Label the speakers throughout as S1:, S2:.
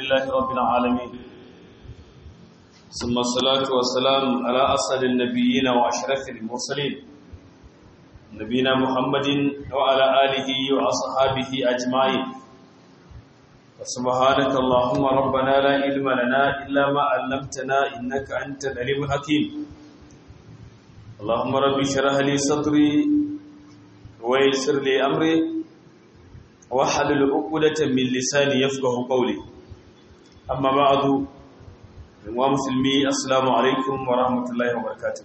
S1: لله رب العالمين ثم الصلاة والسلام على أسعد النبيين وأشرف المرسلين نبينا محمد وعلى آله وأصحابه أجمعين سبحانك اللهم ربنا لا علم لنا إلا ما علمتنا إنك أنت العليم الحكيم اللهم رب اشرح لي صدري ويسر لي أمري واحلل عقدة من لساني يفقه قولي أما بعد ومسلمي السلام عليكم ورحمة الله وبركاته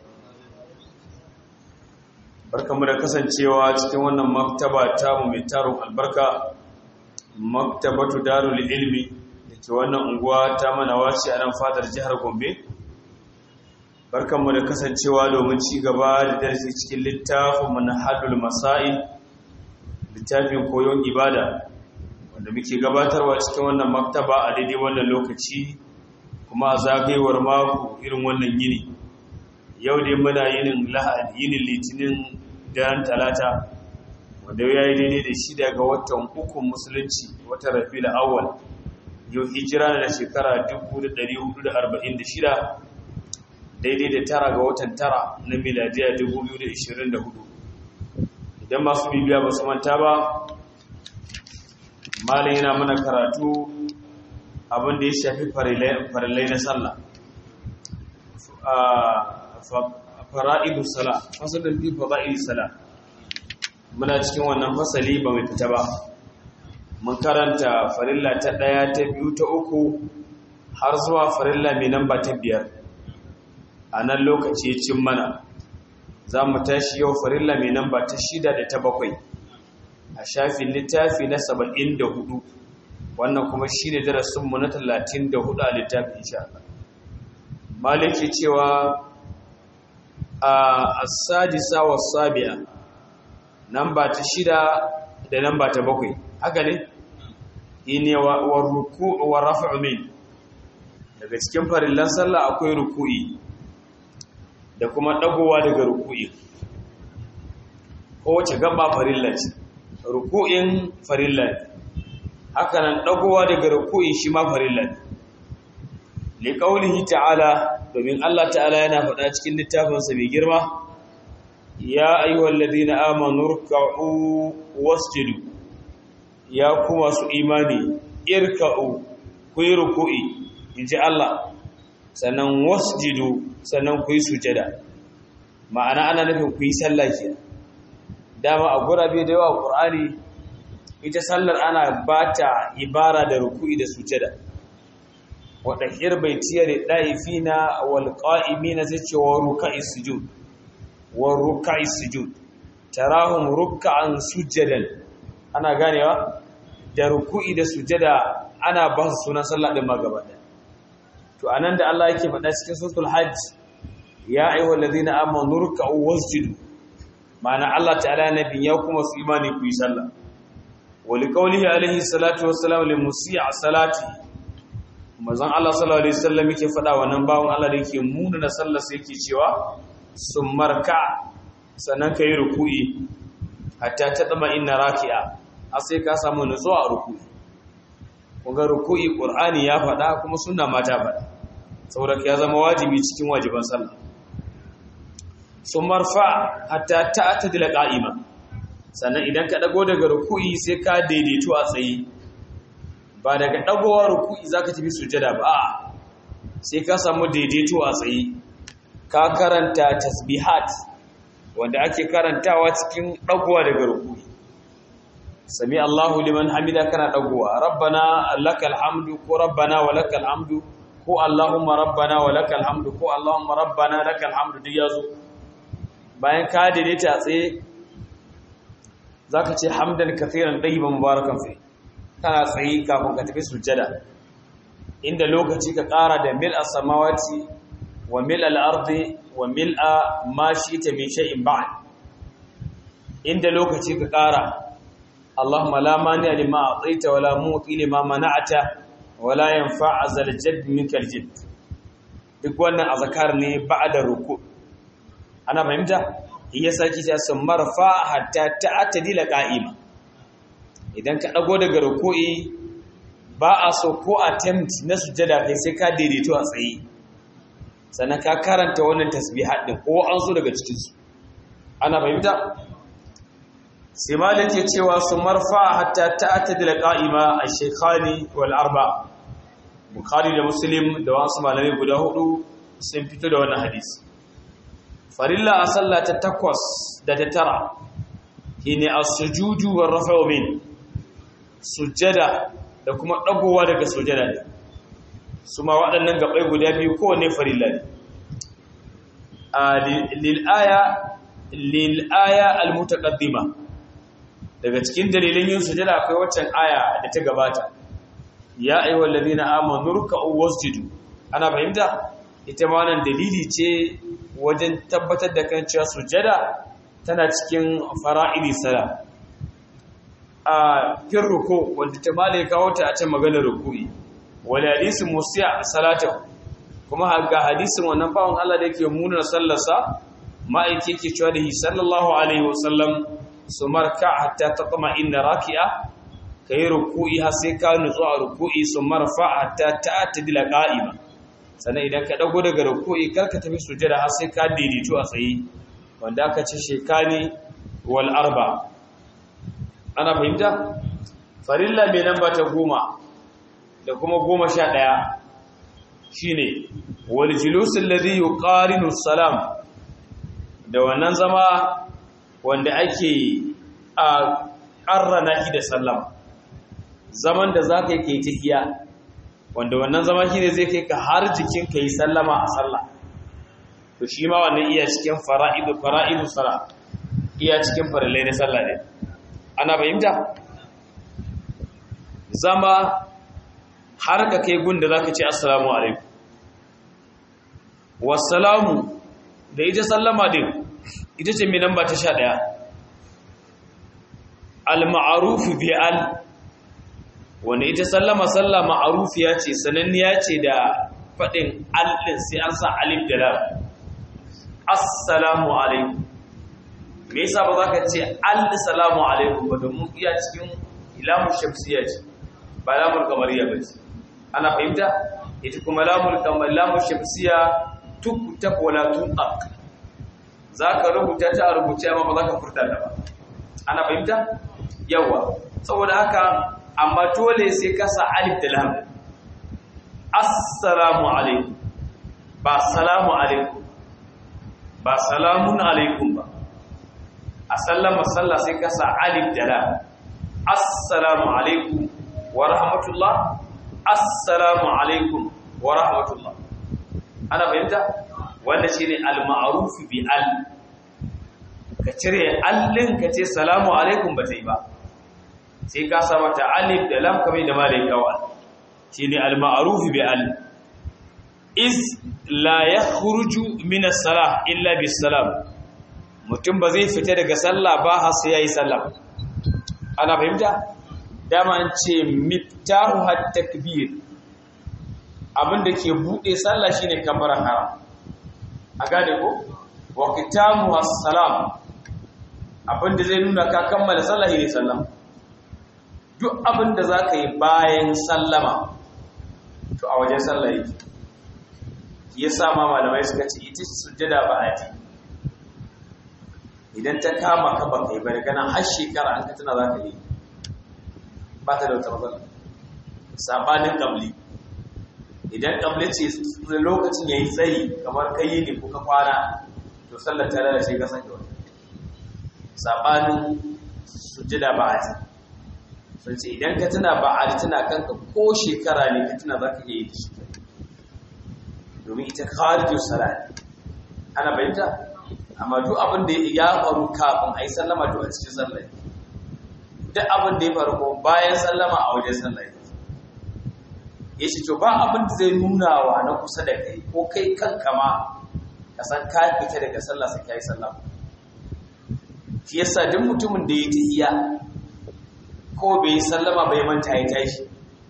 S1: barkamu da kasancewa cikin wannan maktaba ta mu mai tarin albarka maktabatu darul ilmi da ke wannan unguwa ta mana wace a nan fadar jihar gombe barkanmu da kasancewa domin ci gaba da darasi cikin littafin manhajul masail littafin koyon ibada wanda muke gabatarwa cikin wannan maktaba a daidai wannan lokaci kuma a zagayewar mako irin wannan yini yau dai muna yinin lahadi yinin litinin daren talata wanda ya yi daidai da shi daga watan ukun musulunci watan rafi da awal yau hijira da shekara 1446 daidai da tara ga watan tara na miladiya 2024 idan masu bibiya ba su manta ba malin yana mana karatu abinda ya shafi farillai na sallah fara'idu sala fasalin fi fara'idu sala muna cikin wannan fasali ba mai fita ba mun karanta farilla ta ɗaya ta biyu ta uku har zuwa farilla mai namba ta biyar a nan lokaci cin mana za mu tashi yau farilla mai namba ta shida da ta bakwai a shafin littafi na saba'in da hudu wannan kuma shi ne darasinmu na talatin da hudu a littafin sha maliki cewa a asadisa wa sabi'a namba ta shida da namba ta bakwai haka ne ine wa ruku'u wa raf'u min daga cikin farillan sallah akwai ruku'i da kuma dagowa daga ruku'i kowace gaba farilla ce ruku'in farilla ne haka nan dagowa daga ruku'i shi ma farilla ne li qaulihi ta'ala domin Allah ta'ala yana faɗa cikin littafinsa mai girma ya ayyuhal ladina amanu ruk'u wasjudu ya kuma su imani irka'u ku yi ruku'i inji Allah sannan wasjudu sannan ku yi sujada ma'ana ana nufin ku yi sallah ke dama a gurabe da yawa Qur'ani ita sallar ana bata ibara da ruku'i da sujada wadahir baitiyar daifina wal qa'imina sai ce wa ruka'is sujud wa ruk'i sujud tarahum ruk'an sujadan ana ganewa da ruku'i da sujada ana ba su sunan sallah din magaba to anan da Allah yake faɗa cikin suratul hajj ya ayyuhal ladina amanu ruk'u wasjudu ma'ana Allah ta'ala nabi ya kuma su imani ku yi sallah wa liqaulihi alaihi salatu wassalamu lil musii'a salati manzon Allah sallallahu alaihi wasallam yake faɗa wannan bawon Allah da yake muna na sallar sai yake cewa sun marka sannan ka yi ruku'i hatta ta tsama ina raki'a a sai ka samu nutsuwa a ruku'i kunga ruku'i ƙur'ani ya faɗa kuma suna mata faɗa saboda ya zama wajibi cikin wajiban sallah sun marfa hatta ta ta dila ƙa'ima sannan idan ka ɗago daga ruku'i sai ka daidaito a tsaye ba daga ɗagowa ruku'i za ka tafi sujada ba sai ka samu daidaito a tsaye ka karanta tasbihat wanda ake karantawa cikin dagowa daga rukuni sami Allahu liman hamida kana dagowa rabbana lakal hamdu ko rabbana wa lakal hamdu ko allahumma rabbana wa lakal hamdu ko allahumma rabbana lakal hamdu duk yazo bayan ka daidaita tsaye zaka ce hamdan kathiran tayyiban mubarakan fi kana tsaye kafin ka tafi sujjada inda lokaci ka ƙara da mil as-samawati wa mil al'ardi wa mil'a ma shi ta min sha'in ba'ad inda lokaci ka ƙara Allahumma la mani a lima a tsaita wa la motsi lima mana'ata wa la yin fa'azar jad min kaljid duk wannan a zakar ne ba da ruku ana fahimta iya saki ta sun marfa hatta ta atadila ƙa'ima idan ka ɗago daga ruku'i ba a so ko attempt na sujjada kai sai ka daidaito a tsaye sannan ka karanta wannan tasbihat din ko an so daga cikin su ana fahimta sai malik ya cewa su marfa hatta ta'tadil qa'ima ash-shaykhani wal arba bukhari da muslim da wasu malamai guda hudu sun fito da wannan hadisi farilla a sallah ta takwas da ta tara shine as-sujudu war rafa'u min sujjada da kuma dagowa daga sujjada ne su ma waɗannan gabai guda biyu kowanne farilla ne lil aya lil aya al-mutaqaddima daga cikin dalilin yin sujjada akwai waccan aya da ta gabata ya ayyuhal ladina amanu ruk'u wasjudu ana fahimta ita ma wannan dalili ce wajen tabbatar da kan cewa sujada tana cikin fara'idi sala a kin ruku wanda ta male kawo ta a can maganar ruku'i wal hadisin musiya salata kuma ga hadisin wannan bawon Allah da yake muna sallarsa ma'aiki yake cewa da hi sallallahu alaihi wasallam su marka hatta taqma inna raki'a kai ruku'i har sai ka nutsu a ruku'i su marfa hatta ta'tadila qa'ima sannan idan ka dago daga ruku'i karka tafi sujada har sai ka daidaito a tsaye wanda aka ce shekani wal arba ana fahimta farilla mai namba ta goma da kuma goma sha ɗaya shine wal julus alladhi yuqarinu salam da wannan zama wanda ake a ƙarrana shi da sallama zaman da za ka yi kai tahiya wanda wannan zama shi ne zai kai ka har jikin ka yi sallama a sallah to shi ma wannan iya cikin fara'idu fara'idu sala iya cikin farillai na sallah ne ana fahimta zama har ka kai gun da za ka ce assalamu alaikum wassalamu da ita sallama din ita ce mai namba ta sha ɗaya al-ma'arufu bi al wanda ita sallama salla ma'arufiya ce sananniya ce da faɗin alɗin sai an sa alif da lam assalamu alaikum me yasa ba za ka ce al-salamu alaikum ba domin iya cikin ilamun shamsiya ce ba lamun kamariya ba ce ana fahimta ita kuma lamun kamar lamun shamsiya tukta wala tunaq za ka rubuta ta a rubuce amma ba za ka furta ta ba ana fahimta yawa saboda haka amma dole sai ka sa alif da lam assalamu alaikum ba salamu alaikum ba salamun alaikum ba a sallama sallah sai ka sa alif da lam assalamu alaikum wa rahmatullah assalamu alaikum wa rahmatullah ana fahimta wanda shine al-ma'ruf bi al ka cire allin ka ce salamu alaikum ba ta yi ba sai ka sa mata alif da lam kamar da malai kawai shine al-ma'ruf bi al is la yakhruju min as-salah illa bis salam mutum ba zai fita daga sallah ba har sai yayi sallah ana fahimta dama an ce miftahu hat takbir abinda ke bude sallah shine kabbaran haram a gane ko wa kitamu as-salam abinda zai nuna ka kammala sallah ne sallama duk abinda zaka yi bayan sallama to a wajen sallah yake yasa ma malamai suka ce ita sujjada ba a ji idan ta kama ka ba kai ba daga nan har shekara an ka tana za ka yi ba ta da wata matsala sabanin kamli idan kamli ce lokacin ya yi tsayi kamar ka yi ne ko ka kwana to sallar ta lalace ka san wani sabanin sujjada ba a ji sun ce idan ka tuna ba a ji tuna kanka ko shekara ne ka tuna za ka iya yi da shi domin ita kharijin sala ana bayyanta amma duk abin da ya faru kafin a yi sallama to a cikin sallah duk abin da ya faru ko bayan sallama a wajen sallah ya ce to ba abin da zai nuna wa na kusa da kai ko kai kanka ma ka san ka fita daga sallah sai ka yi sallama shi yasa duk mutumin da ya tahiya ko bai yi sallama bai manta ya tashi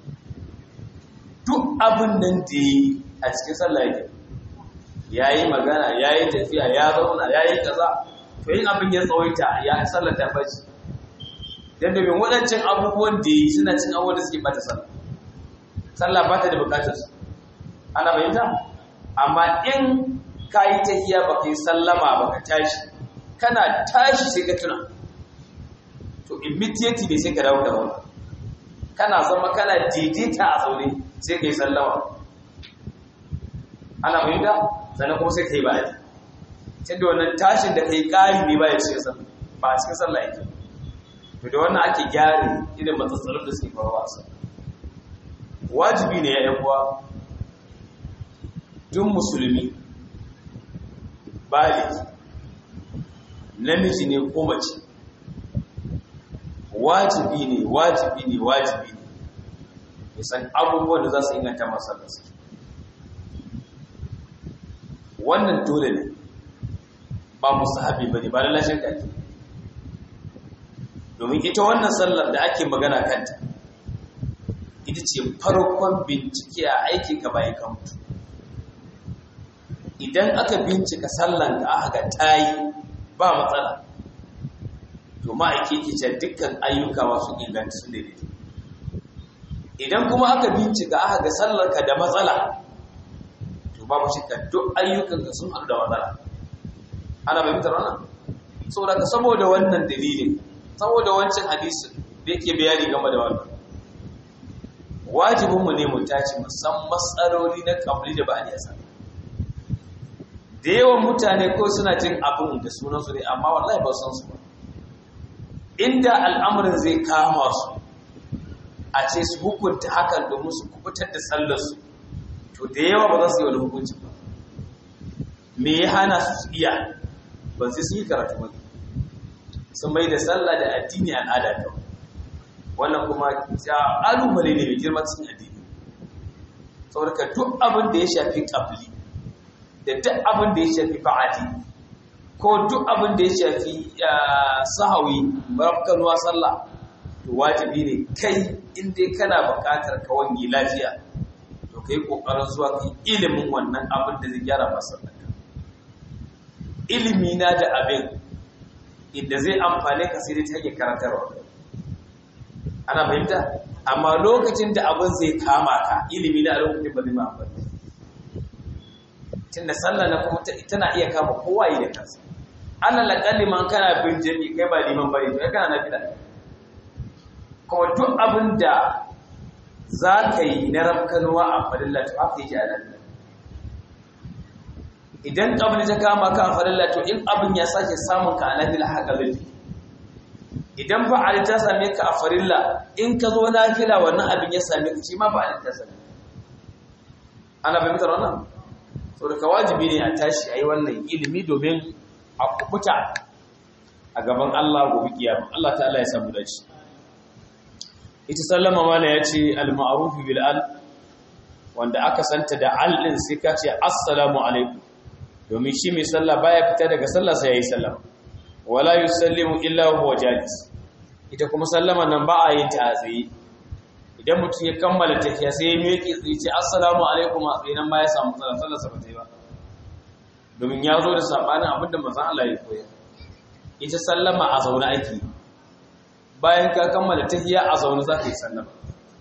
S1: duk abin nan da ya yi a cikin sallah yake ya yi magana ya yi tafiya ya zauna ya yi kaza to yin abin ya tsawaita ya sallar ta bace don domin waɗancan abubuwan da yi suna cin abubuwan da suke bata sallah sallah ba ta da bukatar su ana bayyanta amma in ka yi tahiya ba ka yi sallama ba ka tashi kana tashi sai ka tuna to immediately ne sai ka dawo da wani kana zama kana daidaita a zaune sai ka yi sallama ana bayyanta sannan kuma sai ka yi bayani tunda wannan tashin da ka yi ƙari ne ba ya cikin sallah ba a cikin sallah yake to da wannan ake gyara irin matsatsalin da suke faruwa sa wajibi ne ya uwa duk musulmi baliki namiji ne ko mace wajibi ne wajibi ne wajibi ne ya san abubuwan da za su inganta masallarsa wannan dole ne ba musahabi bane ba lalashin kake domin ita wannan sallar da ake magana kanta ita ce farkon bincike a aikin ka bayan ka mutu idan aka bincika sallan da aka ga tayi ba matsala to ma'aiki ke ce dukkan ayyuka masu inganta su ne idan kuma aka bincika aka ga sallar ka da matsala to babu shakka duk ayyukan ka sun haɗu da matsala ana fahimtar wannan saboda ka saboda wannan dalilin saboda wancan hadisin da yake bayani game da wannan wajibinmu ne mu tashi musan matsaloli na kamli da ba a nesa da yawan mutane ko suna jin abin da sunansu ne amma wallahi ba san su ba inda al'amarin zai kama su a ce su hukunta hakan domin su kubutar da sallarsu to da yawa ba za su yi wani hukunci ba me ya hana su iya ba sai su yi karatu ba sun mai da sallah da addini al'ada kawai wannan kuma alumale ne mai girma cikin addini saboda duk abin da ya shafi ƙabli da duk abin da ya shafi ba'adi ko duk abin da ya shafi sahawi barafkanuwa sallah to wajibi ne kai inda kana buƙatar ka wangi lafiya to kai ƙoƙarin zuwa kai ilimin wannan abin da zai gyara masallaka ilimi na da abin inda zai amfane ka sai dai ta hanyar karantarwa ana fahimta amma lokacin da abin zai kama ka ilimi na a lokacin ba zai ma amfani tun da sallah na kuma tana iya kama kowa yi da kansa ana laƙalli man kana bin jami kai ba liman bari to kana na fila kuma duk abin da za ka yi na rafkanuwa a fadilla to haka yake a nan idan abin ta kama ka a fadilla to in abin ya sake samun ka a nafila haka zai idan ba ali ta same ka a farilla in ka zo nafila wannan abin ya same ka shi ma ba ali ta same ana fahimtar wannan so da wajibi ne a tashi a yi wannan ilimi domin a kubuta a gaban Allah gobe kiyama Allah ta'ala ya samu dace ita sallama mana ya ce al-ma'ruf bil al wanda aka santa da al din sai ka ce assalamu alaikum domin shi mai sallah baya fita daga sallah sai yayi sallama wala yusallimu illa huwa jalis ita kuma sallama nan ba a yin ta a tsaye idan mutum ya kammala tafiya sai ya miƙe tsaye ce assalamu alaikum a tsaye nan ma ya samu sallah sallar sa ba ta yi ba domin ya zo da sabanin abinda manzon Allah ya koyar ita sallama a zaune ake bayan ka kammala tafiya a zaune za ka yi sallama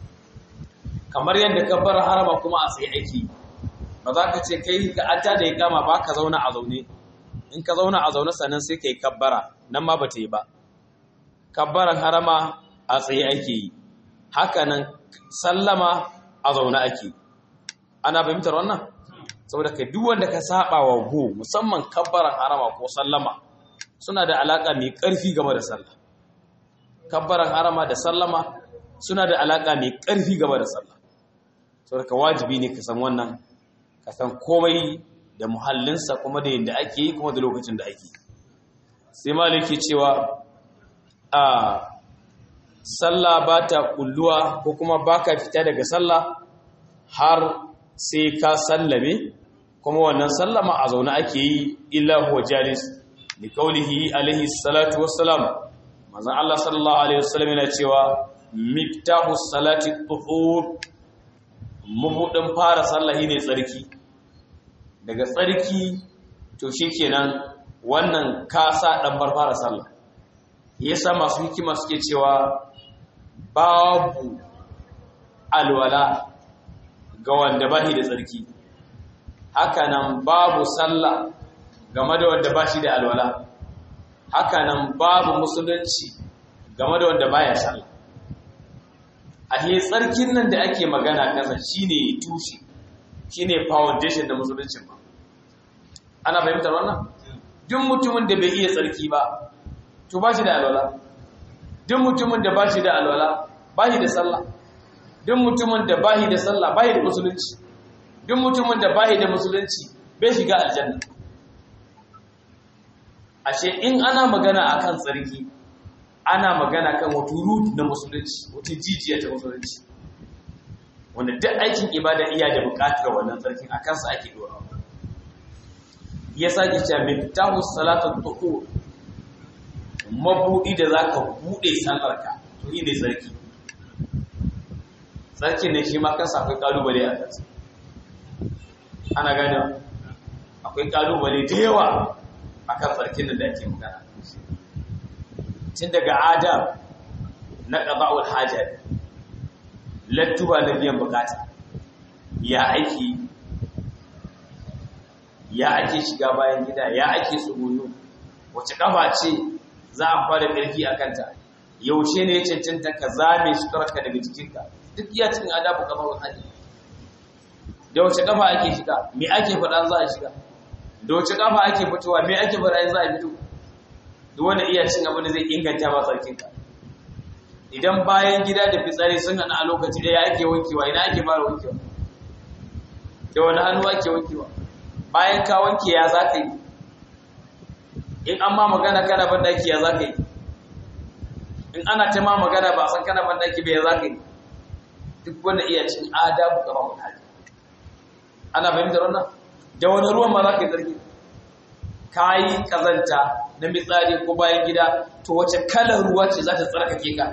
S1: kamar yadda ka bar harama kuma a tsaye ake ba za ka ce kai ka an ta da ya kama ba ka zauna a zaune in ka zauna a zaune sannan sai ka yi kabbara nan ma ba ta yi ba kabbaran harama a tsaye ake yi haka nan sallama a zaune ake ana fahimtar wannan saboda kai duk wanda ka saba wa go musamman kabbaran harama ko sallama suna da alaka mai ƙarfi game da sallah kabbaran harama da sallama suna da alaka mai ƙarfi game da sallah saboda ka wajibi ne ka san wannan ka san komai da muhallinsa kuma da yadda ake yi kuma da lokacin da ake sai maliki cewa a sallah ba ta kulluwa ko kuma ba ka fita daga sallah har sai ka sallame kuma wannan sallama a zaune ake yi illa huwa jalis li qawlihi alaihi salatu wassalam manzon Allah sallallahu alaihi wasallam yana cewa miftahu salati tuhur mabudin fara sallah ne tsarki daga tsarki to shikenan wannan kasa dan bar fara sallah yasa masu hikima suke cewa babu alwala ga wanda ba shi da tsarki hakanan babu sallah game da wanda ba shi da alwala hakanan babu musulunci game da wanda baya sallah a he tsarkin nan da ake magana kansa shine tushe shine foundation da musuluncin ba ana fahimtar wannan duk mutumin da bai iya tsarki ba to ba shi da alwala duk mutumin da ba shi da alwala ba shi da sallah duk mutumin da ba shi da sallah ba shi da musulunci duk mutumin da ba shi da musulunci bai shiga aljanna ashe in ana magana akan tsarki ana magana kan wata root na musulunci wata jijiya ta musulunci wanda duk aikin ibada iya da buƙatar wannan tsarkin a kansa ake dorawa ya sake cewa miftahu salatul tuhur mabudi da zaka bude sallarka to yi ne tsarki tsarkin ne shi ma kansa akwai kalubale a kansa ana gane akwai kalubale da yawa akan tsarkin da ake magana tun daga adam na qada'ul hajar lattuba na biyan bukata ya aiki ya ake shiga bayan gida ya ake tsugunyo wace kafa ce za a fara ƙarfi a kanta yaushe ne ya cancanta ka zame su tarka daga jikinka duk iya cikin adabu kafa wa hadi da wace kafa ake shiga me ake faɗa za a shiga da wace kafa ake fitowa me ake faɗa za a fito duk wanda iya cin abin da zai inganta ba sarkinka idan bayan gida da fitsari sun hana a lokaci ɗaya ake wankewa ina ake fara wankewa da wani hannu ake wankewa bayan ka wanke ya za ka yi in an ma magana kana bandaki ya za ka yi in ana ta ma magana ba san kana bandaki ba ya za ka yi duk wanda iya cin adabu gaba mutane ana fahimtar wannan da wani ruwan ma za ka yi zargi ka yi kazanta na mitsari ko bayan gida to wace kalar ruwa ce za ta tsarkake ka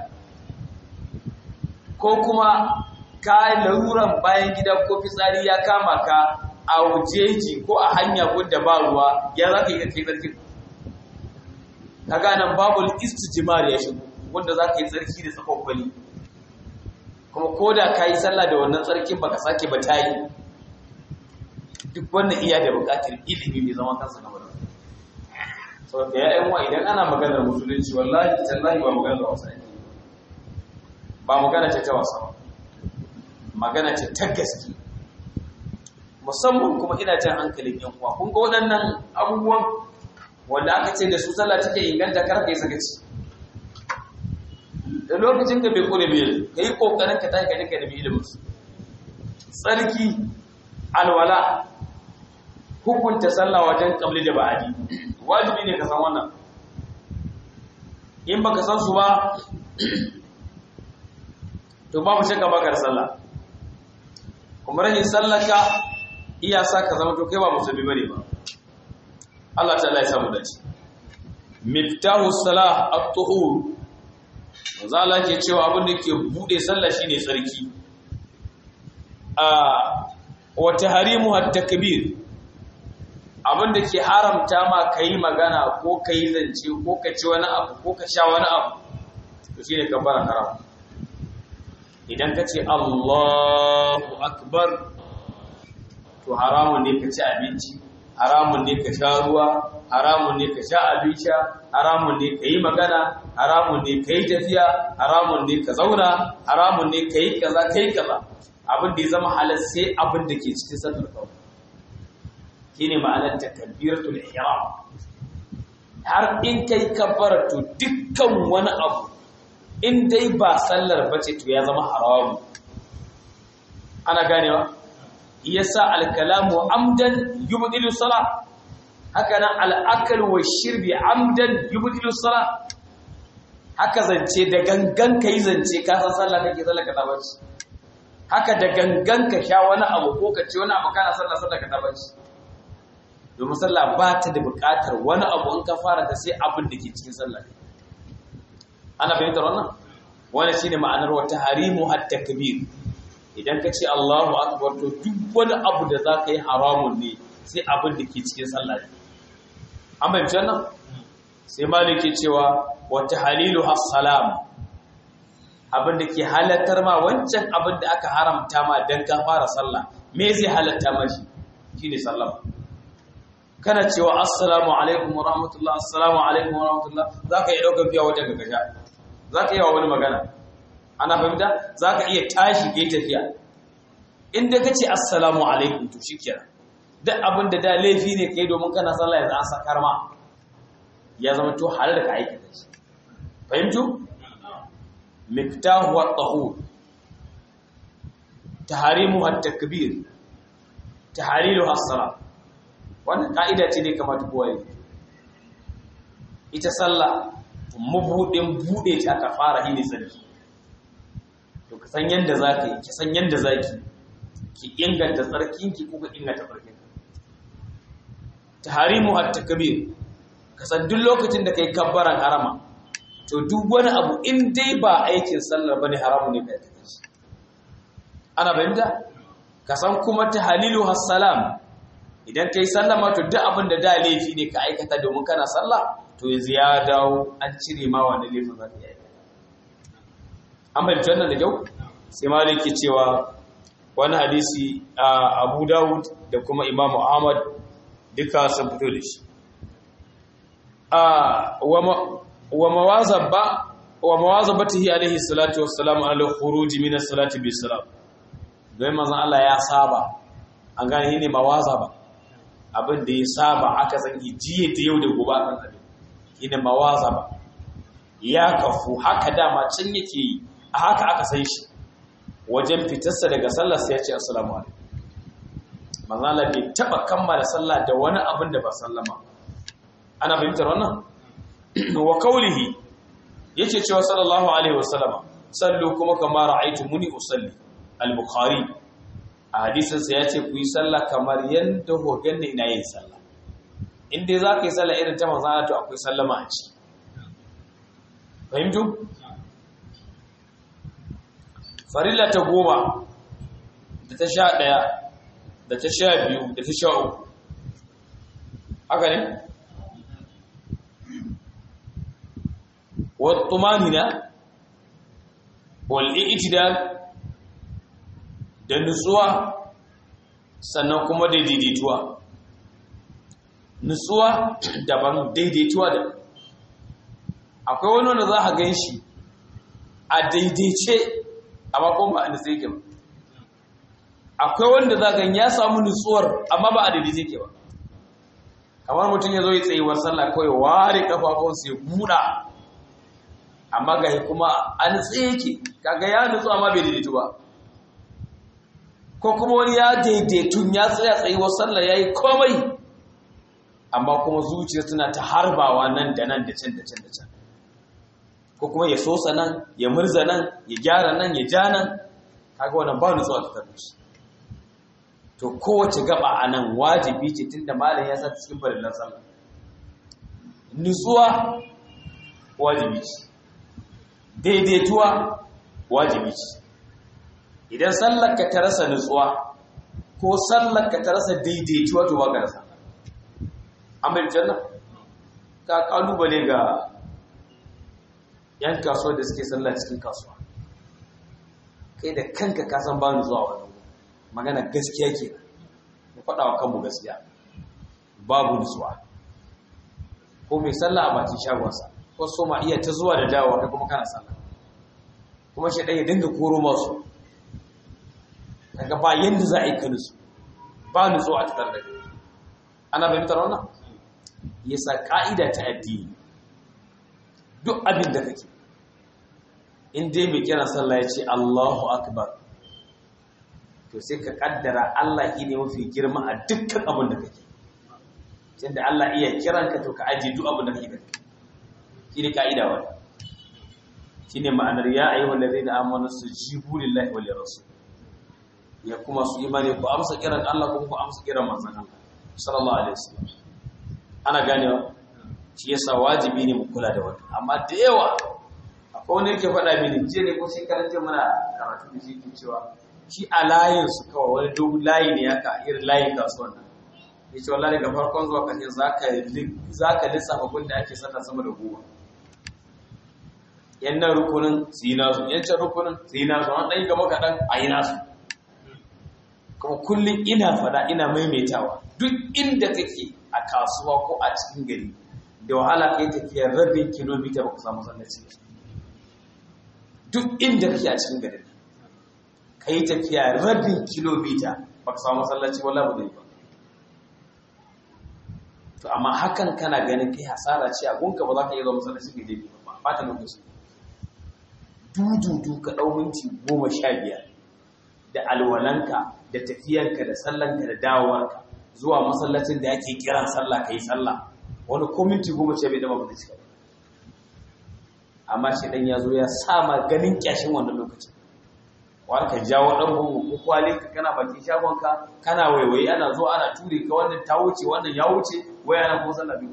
S1: ko kuma ka laruran bayan gida ko fitsari ya kama ka a wujeji ko a hanya gudda ba ruwa ya za ka yi kai tsarkin ka ganan babu istijimar ya shigo wanda za ka yi tsarki da tsakon kwali kuma ko da ka yi sallah da wannan tsarkin baka sake ba ta yi duk wannan iya da bukatar ilimi mai zama kansa na wadanda sau da ya wa idan ana maganar musulunci wallahi tallahi ba maganar wasa yake ba magana ce ta wasa ba magana ce ta gaske musamman kuma ina jan hankalin yan uwa kun ga waɗannan abubuwan wanda aka ce da su sallah take inganta kar ka yi sakaci da lokacin ka bai kore bai ka yi kokarin ka tashi ka dinka da ilimin su tsarki alwala hukunta sallah wajen kabli da ba'adi wajibi ne ka san wannan in baka san su ba to babu shakka baka da sallah kuma rahin sallaka iya sa ka zama to kai ba musulmi bane ba Allah ta'ala ya samu dace miftahu salah at-tuhur manzo Allah ke cewa abin da ke bude sallah shine tsarki a wa tahrimu at-takbir abin da ke haramta ma kai magana ko kai zance ko ka ci wani abu ko ka sha wani abu to shine kabbara haram idan ka ce Allahu akbar to haramun ne ka ci abinci haramun ne ka sha ruwa haramun ne ka sha abin sha haramun ne ka yi magana haramun ne ka yi tafiya haramun ne ka zauna haramun ne ka yi kaza ka yi kaza abin da ya zama halar sai abin da ke cikin sallar kawai shi ne ma'anar takabiratul ihram har in kai kabbara to dukkan wani abu in dai ba sallar bace to ya zama haramu ana ganewa yasa alkalamu amdan yubdilu salah haka nan al'akal wa shirbi amdan yubdilu salah haka zance da gangan kai zance ka san sallah kake sallah ka tabaci haka da gangan ka sha wani abu ko ka ci wani abu kana sallah sallah ka tabaci domin sallah ba ta da buƙatar wani abu in ka fara ta sai abin da ke cikin sallah ana fahimtar wannan wannan shine ma'anar wa tahrimu at-takbir idan ka ce Allahu akbar to duk wani abu da za ka yi haramun ne sai abin da ke cikin sallah ne an bayyana nan sai malik ke cewa wa tahlilu as-salam abin da ke halattar ma wancan abin da aka haramta ma dan ka fara sallah me zai halatta ma shi shine sallama kana cewa assalamu alaikum wa rahmatullah assalamu alaikum wa rahmatullah zaka iya daukar fiya wajen gagasha zaka iya wani magana ana fahimta zaka iya tashi kai tafiya inda kace assalamu alaikum to shikenan duk abin da da laifi ne kai domin kana sallah yanzu an sakar ma ya zama to halal ka aikata shi fahimtu miftahu at-tahur taharimu at-takbir taharilu as-salat wannan ka'ida ce ne kamar kowa yi ita sallah mabudin bude ta aka fara yi ne sarki to ka san yanda zaka yi ki san yanda zaki ki inganta tsarkinki ko ka inganta tsarkinka taharimu at-takbir ka san duk lokacin da kai kabbaran harama to duk wani abu in dai ba aikin sallar bane haramu ne kai take shi ana bayyana ka san kuma tahlilu has-salam idan kai sallama to duk abin da da laifi ne ka aikata domin kana sallah to yanzu ya dawo an cire ma wani laifin za ka yi an bayyana wannan da kyau sai maliki cewa wani hadisi a Abu Dawud da kuma Imam Ahmad duka sun fito da shi wa mawazaba wa mawazabatihi alaihi salatu wassalamu ala khuruj min as-salati bi salam dai manzon Allah ya saba an gane ne mawazaba abin da ya saba aka san jiye da yau da gobe kan abin shine mawazaba ya kafu haka dama can yake yi a haka aka san shi wajen fitarsa daga sallar sai ya ce assalamu alaikum manzon Allah bai taba kammala sallah da wani abin da ba sallama ana fahimtar wannan wa kaulihi yake cewa sallallahu alaihi wasallam sallu kuma kama ra'aytumuni usalli al-bukhari a hadisin sa yace ku yi sallah kamar yanda ku ganni ina yin sallah in dai za ka yi sallah irin ta manzo Allah to akwai sallama a ci fahimtu farilla ta goma da ta sha ɗaya da ta sha biyu da ta sha uku haka ne والطمانينة والاعتدال da nutsuwa sannan kuma daidaituwa nutsuwa daban daidaituwa da akwai wani wanda za a gan shi a daidaice amma kuma ba a nutse yake ba akwai wanda za a gan ya samu nutsuwar amma ba a daidaice yake ba kamar mutum ya zo ya tsayuwar sallah kawai ware kafafunsa ya buɗa amma ga kuma an yake kaga ya nutsu amma bai daidaitu ba ko kuma wani ya daidaitun ya tsaya tsayuwar sallah ya yi komai amma kuma zuciya suna ta harbawa nan da nan da can da can da can ko kuma ya sosa nan ya murza nan ya gyara nan ya ja nan kaga wannan ba nutsuwa ta tarbishi to kowace gaba a nan wajibi ce tunda malam ya sa cikin farillan sallah nutsuwa wajibi ce daidaituwa wajibi ce idan sallarka ta rasa nutsuwa ko sallarka ta rasa daidaituwa to baka rasa amma janna ka kalubale ga yan kasuwa da suke sallah cikin kasuwa kai da kanka ka san ba nutsuwa wannan magana gaskiya ke mu faɗa wa kanmu gaskiya babu nutsuwa ko mai sallah a bakin shagonsa ko so ma iya ta zuwa da dawowa kai kuma kana sallah kuma shi ɗaya dinga koro masu kaga ba yanda za a yi ka nutsu ba nutsu a tattar da kai ana fahimtar wannan yasa ka'ida ta addini duk abin da kake in dai mai kira sallah ya ce Allahu akbar to sai ka kaddara Allah ne mafi girma a dukkan abin da kake tunda Allah iya kiranka to ka aje duk abin da kake da shi ne ka'ida wata shi ne ma'anar ya ayi wallazi na amonu su jibu lillahi wa lirasu ya kuma su imani ku amsa kiran Allah kuma ku amsa kiran manzon Allah sallallahu alaihi wasallam ana ganewa shi yasa wajibi ne mu kula da wannan amma da yawa akwai wanda yake faɗa mini je ne ko sai karanta mana karatu da shi ke cewa shi a layin su kawai wani dogon layi ne haka irin layin kasuwan nan ya ce wallahi daga farkon zuwa ƙarshe za ka lissafa gun da ake sallah sama da goma yan nan rukunin su yi nasu yan can rukunin su yi nasu an ɗan yi gaba kaɗan a yi nasu kuma kullum ina fada ina maimaitawa duk inda kake a kasuwa ko a cikin gari da wahala ka yi tafiyar rabin kilomita ba ku samu sallaci duk inda kake a cikin gari ka yi tafiya rabin kilomita ba ka samu sallaci wala ba zai ba to amma hakan kana ganin kai hasara ce a gunka ba za ka iya zama masallaci kai dai ba ba ta lokaci dududu ka ɗau minti goma sha biyar da alwalanka da tafiyanka da sallanka da dawowarka zuwa masallacin da yake kiran sallah ka yi sallah wani ko minti goma sha biyar da ba cika ba amma shi dan ya zo ya sama ganin kyashin wannan lokacin wani ka jawo ɗan gungun ko kwali ka kana bakin shagonka kana waiwaye ana zo ana ture ka wannan ta wuce wannan ya wuce waya na ko sallah biyu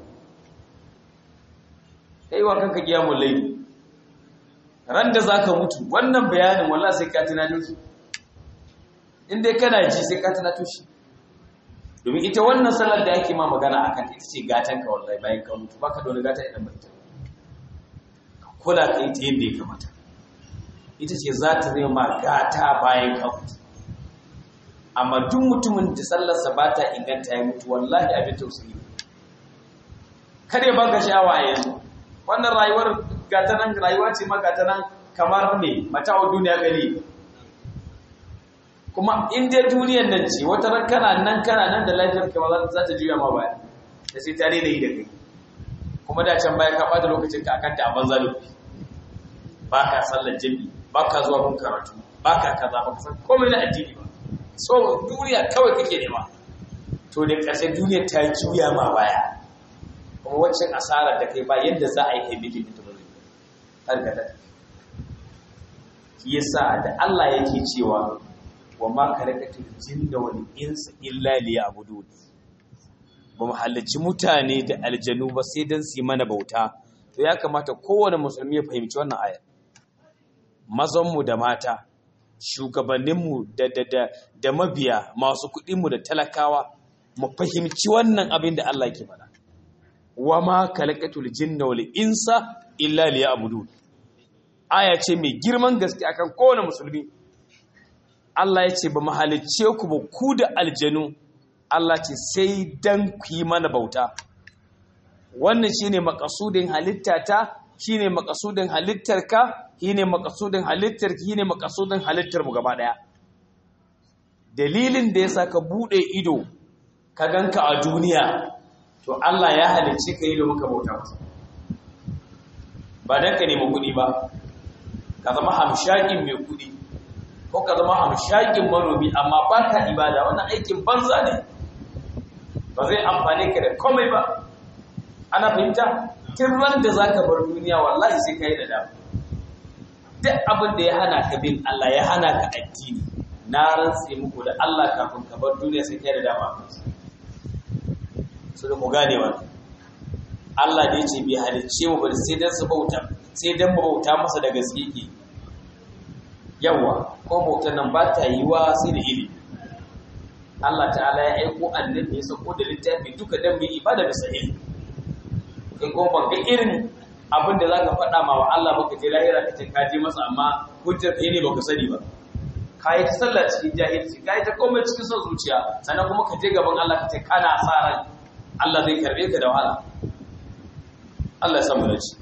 S1: kai wa kanka kiyamul layli ran da zaka mutu wannan bayanin wallahi sai ka tunanin shi in dai kana ji sai ka tunato shi domin ita wannan sallar da ake ma magana akan ita ce gatan ka wallahi bayan ka mutu baka da wani gata idan ba ita kula ka yi ta yadda ya kamata ita ce za ta zai ma gata bayan ka mutu amma duk mutumin da sallarsa ba ta inganta ya mutu wallahi abin tausayi kada ya baka sha'awa a yanzu wannan rayuwar gata nan rayuwa ce ma gata nan kamar ne mata'u duniya gari kuma in dai duniyar nan ce wata ran kana nan kana nan da lafiyar ka ba za ta juya ma baya da sai ta daina yi da kai kuma da can baya ka bada lokacin ka akan ta a banza lokaci ba ka sallar jami'i ba ka zuwa kun karatu ba ka kaza ba ka san komai na addini ba so duniya kawai kake nema to da ƙarshe duniyar ta juya ma baya kuma waccan asarar da kai ba yadda za a yi kai bikin da ba zai har ga shi yasa da Allah yake cewa wa ma kalakatul jinna wal insa illa liya'budun ba mu halarci mutane da aljanu ba sai dan su yi mana bauta to ya kamata kowane musulmi ya fahimci wannan ayar mazan mu da mata shugabannin mu da da da, da mabiya masu kuɗin mu da talakawa mu fahimci wannan abin da Allah ke faɗa wa ma kalakatul jinna wal insa illa liya'budun aya ce mai girman gaske akan kowane musulmi Allah ya ce ba mu halicce ku ba ku da aljanu Allah ce sai dan ku yi mana bauta wannan shine makasudin halittata shine makasudin halittarka shine makasudin halittarki shine makasudin halittar mu gaba daya dalilin da yasa ka bude ido ka ganka a duniya to Allah ya halicce ka yi da muka bauta masa ba dan ka nemi kuɗi ba ka zama hamshakin mai kuɗi ko ka zama hamshakin manomi amma ba ka ibada wannan aikin banza ne ba zai amfane ka da komai ba ana fahimta tun ran da za ka bar duniya wallahi sai ka yi da dama duk abin da ya hana ka bin Allah ya hana ka addini na rantse muku da Allah kafin ka bar duniya sai ka yi da dama su da ku gane wa Allah da ya ce bai halicce mu ba sai dan su bauta sai dan bauta masa da gaske ke yawa ko bautar nan ba ta yi wa sai da ilimi Allah ta'ala ya aiko annabi ya sako da littafi duka dan bi ibada bisa ilimi kai ko ban ga irin abin da zaka faɗa ma wa Allah baka je lahira ka ce ka je masa amma hujjar kai ne baka sani ba kai ta sallah cikin jahilci kai ta komai cikin son zuciya sannan kuma ka je gaban Allah ka ce kana sa ran Allah zai karbe ka da wahala Allah ya samu dace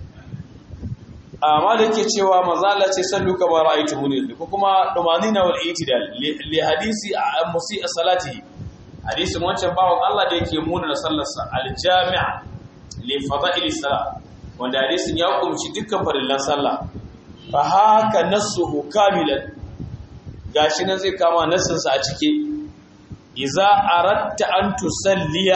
S1: amma da yake cewa mazala ce sallu kama ra'aytu muni ko kuma dumanina wal itidal li hadisi musi salati hadisin wancan bawon Allah da yake muna da sallarsa al jami'a li fada'il salat wanda hadisin ya kumshi dukkan farillan sallah fa haka nasuhu kamilan gashi nan zai kama nassin sa a cike iza aratta an tusalliya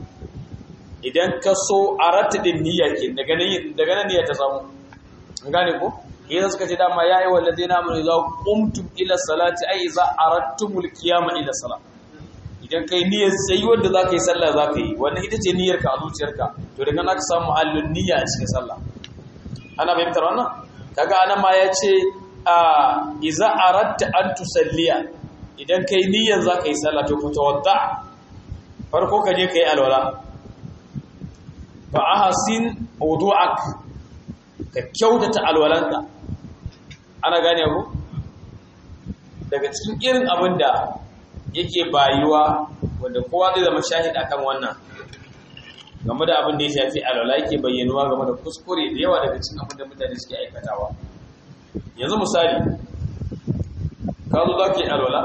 S1: idan ka so aratta din niyya ke daga nan daga nan niyya ta samu gane ko idan suka ce dama ya yi wallazi na mun za qumtum ila salati ai za aradtumul qiyama ila salat idan kai niyyar sai wanda za ka yi sallah za ka yi wannan ita ce niyyar ka a zuciyarka to daga nan ka samu halin niyya a cikin sallah ana fahimtar wannan kaga anan ma ya ce a iza aradta an tusalliya idan kai niyyar za ka yi sallah to fatawadda farko ka je ka yi alwala fa ahsin wudu'ak ka kyautata alwalanka ana gane ku daga cikin irin abin da yake bayuwa wanda kowa zai zama shahid akan wannan game da abin da ya shafi alwala yake bayyanuwa game da kuskure da yawa daga cikin abin da mutane suke aikatawa yanzu misali ka zo za ka yi alwala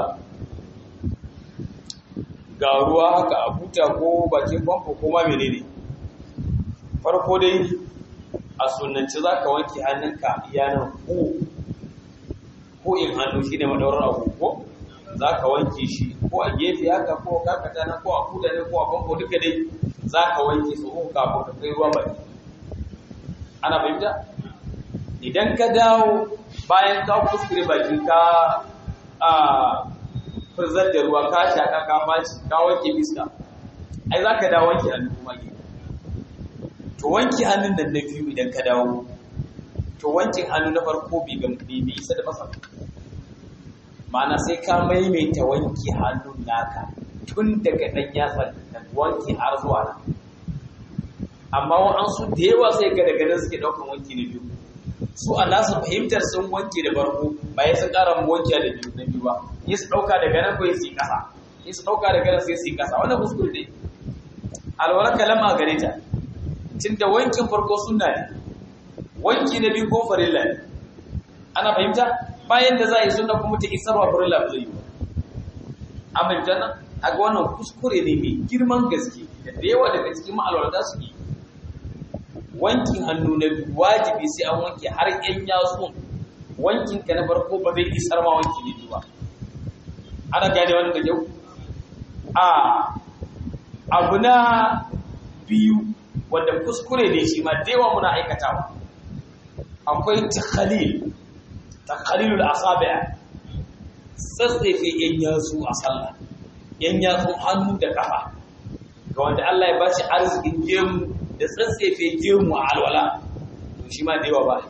S1: ga ruwa haka a buta ko bakin famfo ko ma menene farko dai a sunanci za ka wanke hannunka yanar ko ko in hannu shi ne madaurar agogo za ka wanke shi ko a gefe haka ko kakata na ko a kuda ne ko a famfo duka dai za ka wanke su uku kafin ka kai ruwa baki ana fahimta idan ka dawo bayan ka kuskure baki ka a furzar da ruwa ka shaka ka faci ka wanke fiska ai za ka dawo wanke hannu kuma ke to wanke hannun nan na biyu idan ka dawo to wankin hannu na farko bai bai isa da masa ma'ana sai ka maimaita wanke hannun naka tun daga ɗan yatsan da wanki har zuwa nan amma wa'ansu da yawa sai ga daga nan suke ɗaukan wanki na biyu su a nasu fahimtar sun wanke da farko bayan sun ƙara mu wanke da biyu na biyu ba yi su ɗauka daga nan kawai su yi ƙasa yi su ɗauka daga nan sai su yi ƙasa wannan kuskure ne alwala kalama gare ta tun da wankin farko sunna ne wanki na biyu ko farilla ne ana fahimta bayan da za a yi sunna kuma ta isarwa farilla ba zai yi ba an fahimta nan a ga wannan kuskure ne mai girman gaske da da yawa daga cikin ma'alwata su yi wankin hannu na biyu wajibi sai an wanke har yan yatsun wankin ka na farko ba zai isar ma wanki ne ba ana gane wannan da kyau a abu na biyu wanda kuskure ne shi ma da yawa muna aikatawa akwai takhalil takhalilul asabi' tsatsefe yan yatsu a sallah yan yatsun hannu da kafa ga wanda Allah ya ba shi arzikin gemu da tsatsefe gemu a alwala to shi ma da yawa ba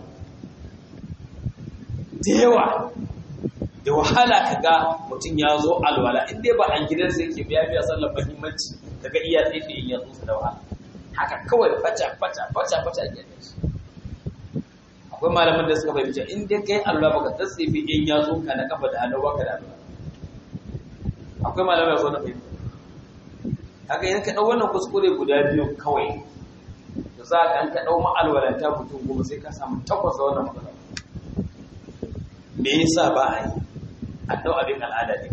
S1: da yawa da wahala ka ga mutum ya zo alwala in dai ba a gidansa yake biya biya sallar muhimmanci daga iya tsefe in yatsu da wahala haka kawai faca faca faca faca ke da shi akwai malaman da suka fahimci in dai kai alwala baka tsatsefe in yatsun ka na kafa da hannu baka da alwala akwai malamai so na fahimta haka idan ka ɗau wannan kuskure guda biyu kawai da za ka ka ɗau ma'alwalanta mutum goma sai ka samu takwas da wannan matsala me yasa ba a yi a ɗau abin al'ada ne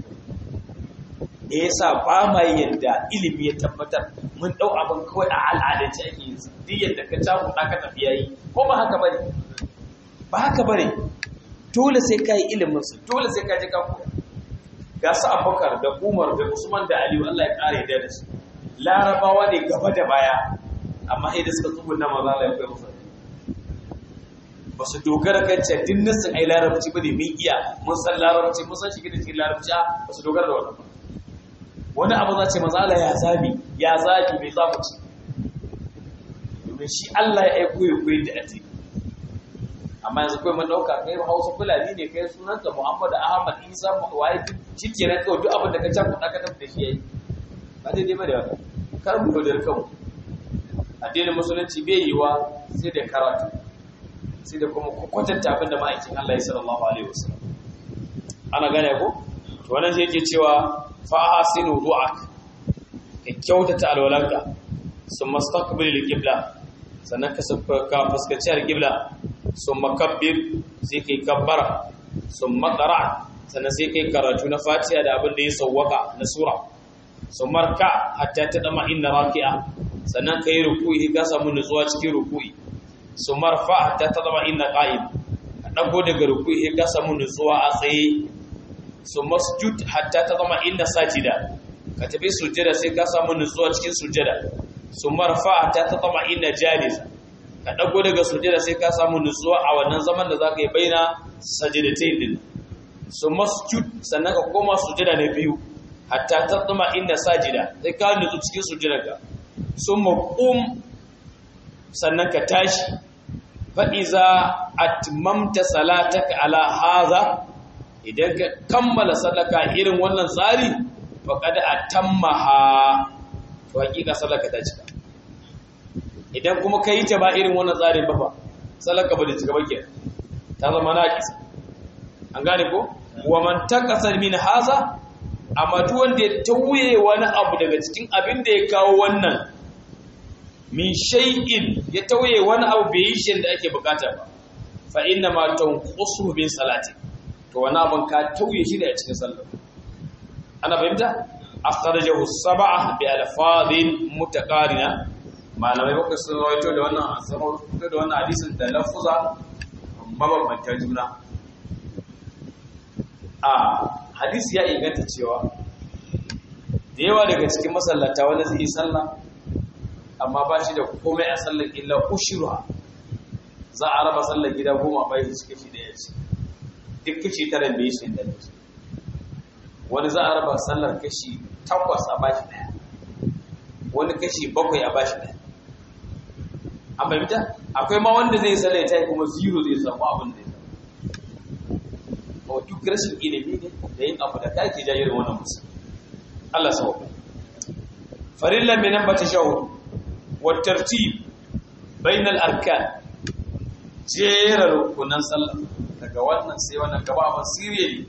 S1: me yasa ba ma yadda ilimi ya tabbatar mun ɗau abin kawai a al'adance ake yin sa duk yadda ka cakuɗa ka tafi yayi ko ba haka bane ba haka bane dole sai ka yi ilimin su dole sai ka je ka koya ga su abubakar da umar da usman da aliyu allah ya kare da da su larabawa ne gaba da baya amma sai da suka tsubun na maza ya kai musu ba su dogara kan ce din nasin ai larabci ba ne mun iya mun san larabci mun san shiga da cikin larabci ba su dogara da wannan wani abu za ce maza ya zabi ya zabi mai zamu ci domin shi allah ya aiko ya koyi da addini amma yanzu kawai mun dauka kai Hausa Fulani ne kai sunanka Muhammad Ahmad Isa waye shikenan kawai duk abin da ka can kuɗa ka tafi da shi yayi ba dai dai ba da haka kar mu da kanmu addinin musulunci bai yi wa sai da karatu sai da kuma kwatanta abin da ma'aikin Allah ya sallallahu alaihi wasallam ana gane ko to wannan shi yake cewa fa ahsinu du'ak ka kyautata alwalanka summa staqbil al-qibla sannan ka fuskaci al-qibla sun makabbir sai kai kabbara sun makara sannan sai kai karatu na fatiha da abin da ya sauwaka na sura sun marka hatta ta dama inna raki'a sannan kai ruku'i ka samu nutsuwa cikin ruku'i sun marfa hatta ta dama inna qa'im ka dago daga ruku'i ka samu nutsuwa a tsaye sun masjud hatta ta dama inna sajida ka tafi sujjada sai ka samu nutsuwa cikin sujjada sun marfa hatta ta dama inna jalisa ka ɗago daga sujada sai ka samu nutsuwa a wannan zaman da za ka yi baina sajidatai din su masjud sannan ka koma sujada na biyu hatta ta tsuma inda sajida sai ka nutsu cikin sujada ka sun maƙum sannan ka tashi fa'iza atmamta salataka ala haza idan ka kammala sallaka irin wannan tsari faƙada a tammaha to hakika sallaka ta cika idan kuma ka yi ta ba irin wannan tsarin ba ba sallar ka ba da cika ba ke ta zama naqis an gane ko wa man takasa min haza amma duk wanda ya tauye wani abu daga cikin abin da ya kawo wannan min shay'in ya tauye wani abu bai yi shi da ake bukata ba fa inna ma tanqusu bin salati to wani abin ka tauye shi da cikin sallah ana fahimta akhrajahu sab'a bi alfadhin mutaqarina malamai bakwai sun rawaito da wannan asabar da wannan hadisin da lafuza mabambanta juna a hadisi ya inganta cewa da yawa daga cikin masallata wanda zai yi sallah amma ba shi da komai a sallar illa ushruha za a raba sallar gida goma bai shi kashi da yaci duk kashi tara bai shi da yaci wani za a raba sallar kashi takwas a bashi daya wani kashi bakwai a bashi daya an fahimta akwai ma wanda zai sallar ya tayi kuma zero zai samu abin da ya samu duk rashin ilimi ne da yin abu da kake jayar wannan musu Allah sau farilla mai nan bata shahu wa tartib bainal arkan jera rukunan sallah daga wannan sai wannan gaba ba sirri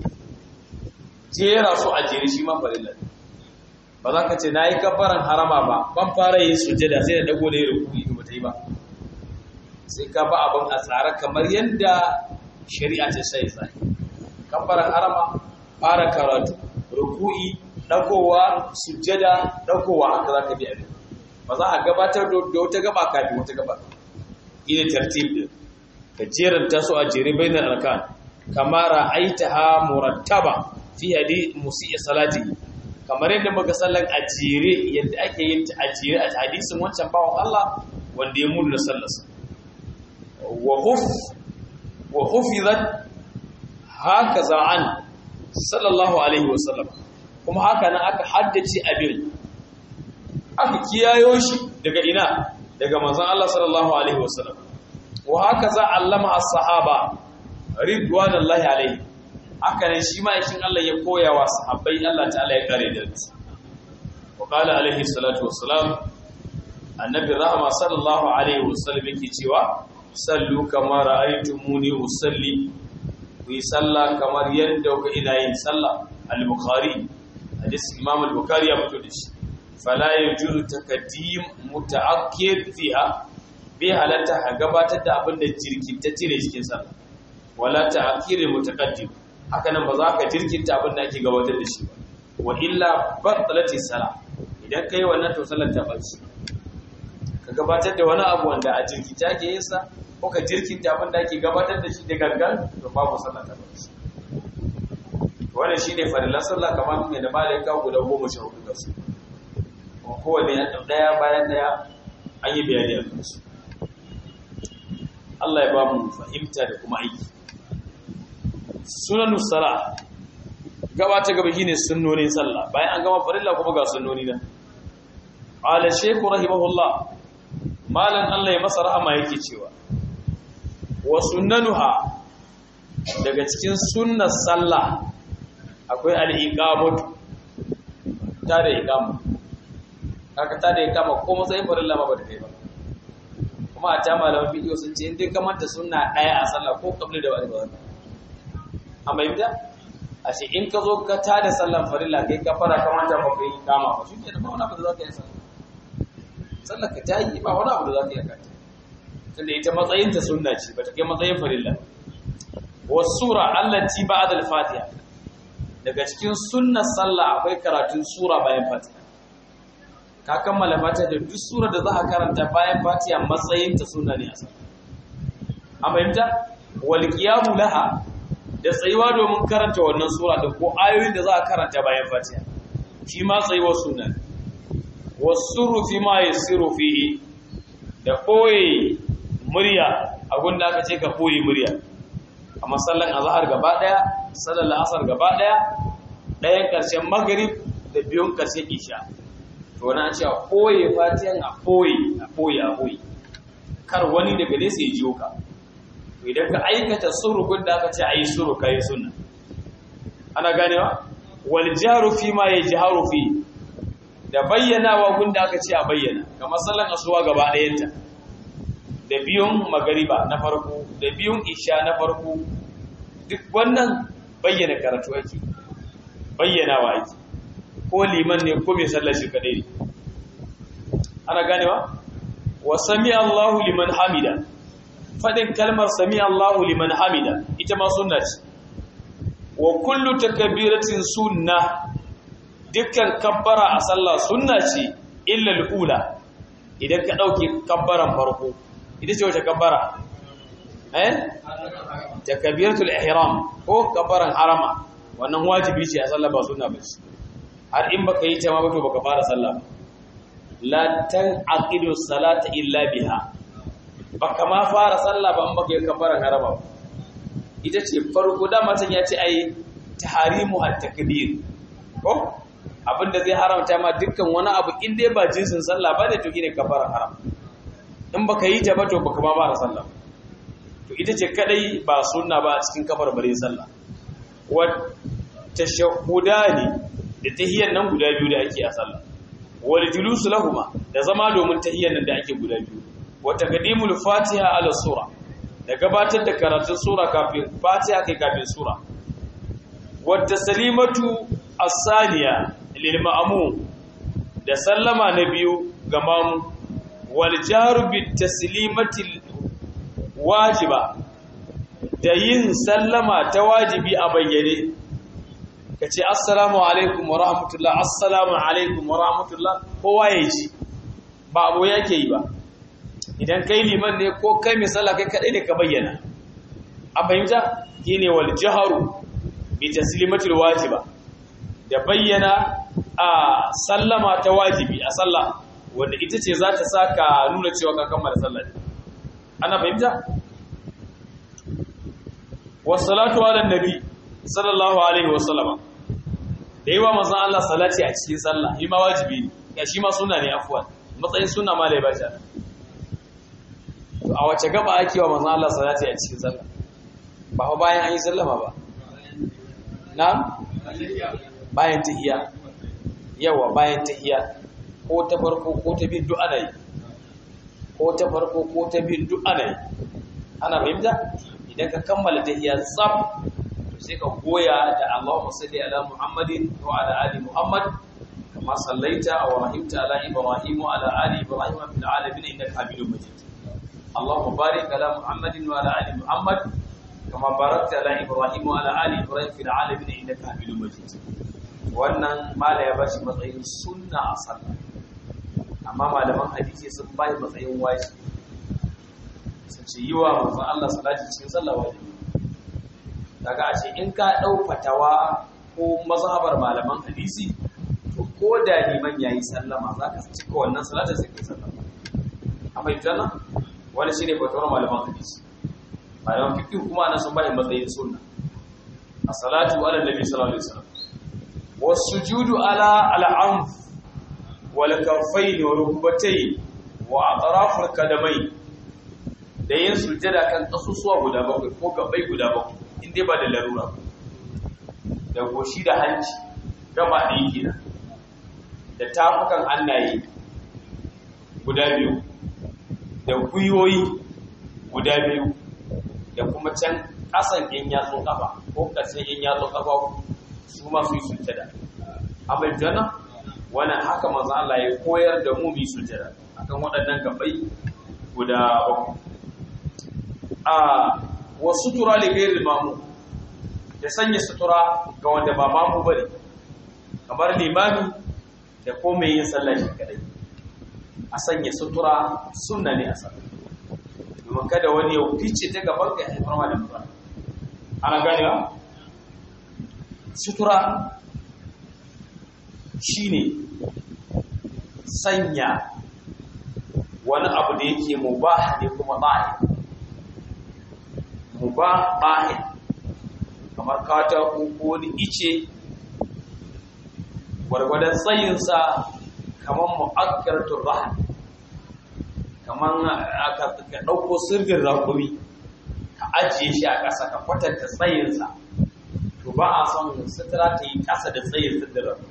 S1: jera su a jere shi ma farilla ba za ka ce na yi kafaran harama ba ban fara yin sujada sai da dago da yin rukuni da bata yi ba sai ka ba abin a tsara kamar yadda shari'a ta sai tsari kafaran harama fara karatu ruku'i dagowa sujada dagowa haka za ka bi abin ba za a gabatar da wata gaba kafin wata gaba ina tartib din ka jeranta su a jere bainar arkan kama ra'aitaha murattaba fi hadi musi'i salati kamar yadda muka sallan a jere yadda ake yin ta a jere a hadisin wancan bawan Allah wanda ya mulu na sallarsa wa huf wa hufizat hakaza an sallallahu alaihi wasallam kuma haka nan aka haddace abin aka kiyayo shi daga ina daga manzon Allah sallallahu alaihi wasallam wa haka za allama as-sahaba ridwanullahi alaihi haka ne shi ma yakin Allah ya koya wa sahabbai Allah ta'ala ya kare da su wa qala alaihi salatu wassalam annabi rahma sallallahu alaihi wasallam yake cewa sallu kama ra'aytumuni usalli ku yi sallah kamar yadda ku ina yin sallah al-bukhari hadis imam al-bukhari ya fito da shi fala yajuzu taqdim muta'akkid fiha bai halatta ka gabatar da abin da jirkinta cire cikin sallah wala ta'khir mutaqaddim haka nan ba za ka jirkinta abin da ake gabatar da shi ba wa illa batalati salah idan kai wannan to sallar ta bace ka gabatar da wani abu wanda a jirkinta ke yin sa ko ka jirkinta abin da ake gabatar da shi da gangan to babu sallar ta bace wannan shine farilan sallah kamar mai da malaika guda goma sha hudu da su kowane ɗaya bayan ɗaya an yi bayani a kansu Allah ya ba mu fahimta da kuma aiki sunanus sala gaba ta gaba shine sunnonin sallah bayan an gama farilla kuma ga sunnoni nan ala shaykh rahimahullah malan Allah ya masa rahama yake cewa wa sunnanuha daga cikin sunnar sallah akwai al-iqamatu ta da iqama kaka ta da iqama ko matsayin farilla ma ba da kai ba kuma a ta malaman bidiyo sun ce inda ka manta suna ɗaya a sallah ko kabli da wani ba wani amma yi a ce in ka zo ka ta da sallan farilla kai ka fara ka manta ba kai kama ba shi ke da ba wani abu da za ka yi sallah sallah ka ta yi ba wani abu da za ka yi kanta tunda ita matsayin ta sunna ce ba ta kai matsayin farilla wasu sura allati ba'da al-fatiha daga cikin sunnar sallah akwai karatun sura bayan fatiha ka kammala fatiha da duk sura da za ka karanta bayan fatiha matsayin ta suna ne a sama a fahimta wal qiyamu laha da tsayuwa domin karanta wannan sura da ko ayoyin da za ka karanta bayan fatiha shi ma tsayuwa suna ne wasuru fi ma yasiru fihi da koyi murya a gunda aka ce ka koyi murya a masallan azhar gaba daya sallar asar gaba daya ɗayan ƙarshen maghrib da biyun ƙarshen isha to na ce a koye fatiyan a koye a koye a koye kar wani daga nesa ya jiyo ka idan ka aikata surukun da aka ce a yi suruka yi suna ana ganewa wal jaru fi ma ya jaharu fi da bayyanawa gun da aka ce a bayyana kamar sallan asuwa gaba ɗayanta da biyun magariba na farko da biyun isha na farko duk wannan bayyana karatu ake bayyana wa ake ko liman ne ko mai sallar shi kadai ne ana ganewa wa sami Allahu liman hamida fadin kalmar sami Allahu liman hamida ita ma sunna ce wa kullu takbiratin sunna dukkan kabbara a sallah sunna ce illa al-ula idan ka dauke kabbaran farko ita ce wace kabbara eh takbiratul ihram ko kabbaran harama wannan wajibi ce a sallah ba sunna ba ce har in baka yi ta ma ba to baka fara sallah ba la tanqidu salata illa biha baka ma fara sallah ba in baka yi kabbaran harama ba ita ce farko da matan ya ce ai taharimu at-takbir ko abinda zai haramta ma dukkan wani abu in dai ba jinsin sallah ba ne to shine kabbaran haram in baka yi ta ba to baka ma fara sallah to ita ce kadai ba sunna ba a cikin kafar bare sallah wa tashahhudani da tahiyyan nan guda biyu da ake a sallah wal julusu lahuma da zama domin tahiyyan nan da ake guda biyu wa taqdimul fatiha ala sura da gabatar da karatun sura kafin fatiha kai kafin sura wa taslimatu as-saniya lil ma'mum da sallama na biyu ga mamu wal jaru bit taslimati wajiba da yin sallama ta wajibi a bayyane ka ce assalamu alaikum wa rahmatullah assalamu alaikum wa rahmatullah kowa ya ji ba abu yake yi ba idan kai liman ne ko kai misala kai kadai ne ka bayyana an fahimta shine wal jaharu bi taslimatil wajiba da bayyana a sallama ta wajibi a sallah wanda ita ce za ta saka nuna cewa ka kammala sallah ana fahimta wassalatu ala nabi sallallahu alaihi wasallama da yi wa manzan Allah salati a cikin sallah yi ma wajibi ne ya shi ma suna ne afuwa matsayin suna ma lai baja a wace gaba ake wa manzan Allah salati a cikin sallah ba fa bayan an yi sallama ba na bayan tahiya yawa bayan tahiya ko ta farko ko ta bin duk ana yi ko ta farko ko ta bin duk ana yi ana fahimta idan ka kammala tahiya tsaf sai ka goya da Allahumma salli ala Muhammadin wa ala ali Muhammad kama sallaita wa rahimta ala Ibrahim wa ala ali Ibrahim fil alamin innaka Hamidum Majid Allahumma barik ala Muhammadin wa ala ali Muhammad kama barakta ala Ibrahim wa ala ali Ibrahim fil alamin innaka Hamidum Majid wannan mala ya bashi matsayin sunna a sallah amma malaman hadisi sun bai matsayin wajibi sun ce yi wa manzon Allah salati cikin sallah wajibi daga a ce in ka ɗau fatawa ko mazhabar malaman hadisi to ko da liman ya yi sallama za ka cika wannan salata sai kai sallama a fahimta nan wani shi ne fatawar malaman hadisi malaman fikin kuma ana sun bayan matsayin sunna a salatu ala nabi sallallahu alaihi wasallam wasu judu ala al'amf wal kafai wa rukubatai wa atraful kadamai da yin sujjada kan kasusuwa guda bakwai ko gabai guda bakwai in dai ba da larura da goshi da hanci gaba da yake nan da tafukan hannaye guda biyu da gwiwoyi guda biyu da kuma can ƙasan yin yatsun ƙafa ko ƙasan yin yatsun ƙafa su ma su yi sujjada amma jana wannan haka manzo Allah ya koyar da mu mu sujjada akan waɗannan gabai guda bakwai a wa sutura li ghairi mamu da sanya sutura ga wanda ba mamu bane kamar limami da ko mai yin sallah shi kadai a sanya sutura sunna ne a sallah domin kada wani ya fice ta gaban ka haifar ma da mutuwa ana ganewa sutura shine sanya wani abu da yake mubah ne kuma zahiri mubahin kamar katako ko wani ice gwargwadon tsayinsa kamar mu'akkaratun rahan kamar ka ɗauko sirgin rakumi ka ajiye shi a ƙasa ka kwatanta tsayinsa to ba a son sutura ta yi ƙasa da tsayin sirgin rakumi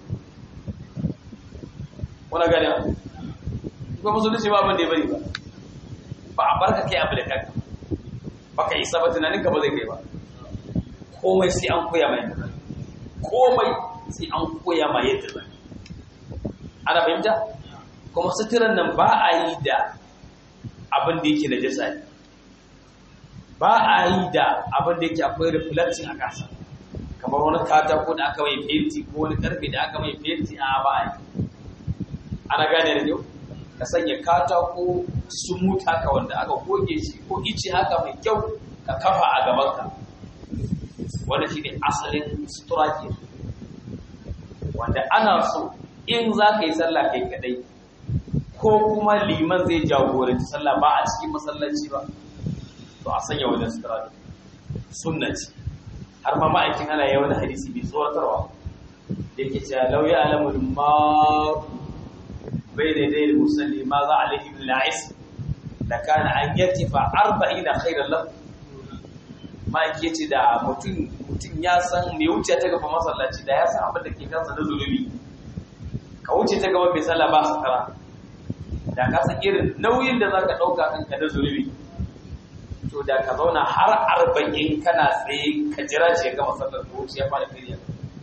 S1: wani gani ba musulunci ba abin da ya bari ba ba a barka kai abu da kanka baka isa ba tunanin ka ba zai kai ba komai sai an koya mai yadda komai sai an koya mai yadda zai ana fahimta kuma suturan nan ba a yi da abin da yake da jasa ne ba a yi da abin da yake akwai reflecting a kasa kamar wani katako da aka mai fenti ko wani karfe da aka mai fenti a ba a yi ana gane da yau ka sanya katako smooth haka wanda aka goge shi ko ice haka mai kyau ka kafa a gabanka wanda shi ne asalin sutura ke wanda ana so in za ka yi sallah kai kadai ko kuma liman zai jagoranci sallah ba a cikin masallaci ba to a sanya wajen sutura da sunna ce har ma ma'aikin ana yawan hadisi mai tsoratarwa da yake cewa lauya alamul maru bai da dai musalli ma za a laifin la'is da kana an yartifa arba'ina khairan lahu ma'aiki ce da mutum ya san mai wuce ta gaba masallaci da ya san abin da ke kansa na zulubi ka wuce ta gaba mai sallah ba sakara da ka san irin nauyin da za ka ɗauka kanka na zulubi to da ka zauna har arba'in kana tsaye ka jira ce gama sallar ko wuce ya fara kiriya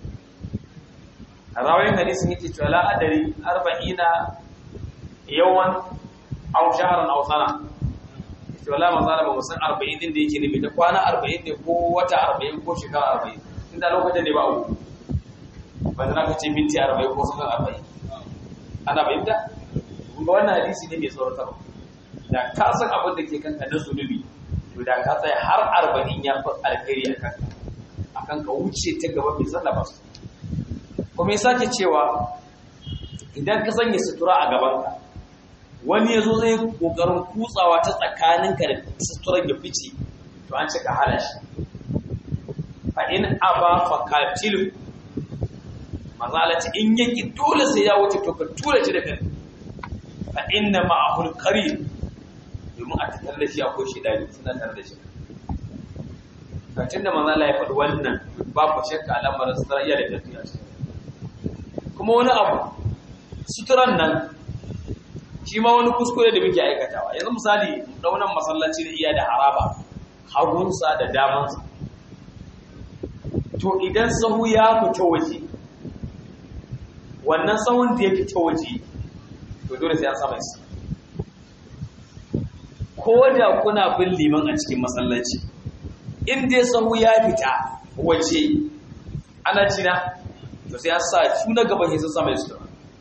S1: a rawayin hadisin yake cewa la'adari arba'ina yawan au shaharan au sana to wala manzala ba mu san 40 din da yake nufi ta kwana 40 ne ko wata 40 ko shekara 40 inda lokacin ne ba uku ba da naka ce minti 40 ko sakan 40 ana bayyana kun ga wannan hadisi ne mai tsoratar da ka san abin da ke kanka na zunubi to da ka tsaya har 40 ya fi alkhairi a kanka akan ka wuce ta gaba mai sallah ba su kuma ya sake cewa idan ka sanya sutura a gabanka wani ya zo zai kokarin kutsawa ta tsakaninka da suturan ya fice to an cika hana shi fa in aba fa katilu mazalati in yaki dole sai ya wuce to ka tura shi da kai fa inna ma'ahul qarin domin a tattar da shi akwai shi dani suna tare da shi kacin da manzala ya faɗi wannan babu shakka al'amarin sutura iya da tafiya kuma wani abu suturan nan shi ma wani kuskure da muke aikatawa yanzu misali daunan masallaci da iya da haraba hagunsa da damansa to idan sahu ya fita waje wannan sahun da ya fita waje to dole sai an sama shi ko da kuna bin liman a cikin masallaci in dai sahu ya fita waje ana cina to sai an sa su na gaban sai sun sama su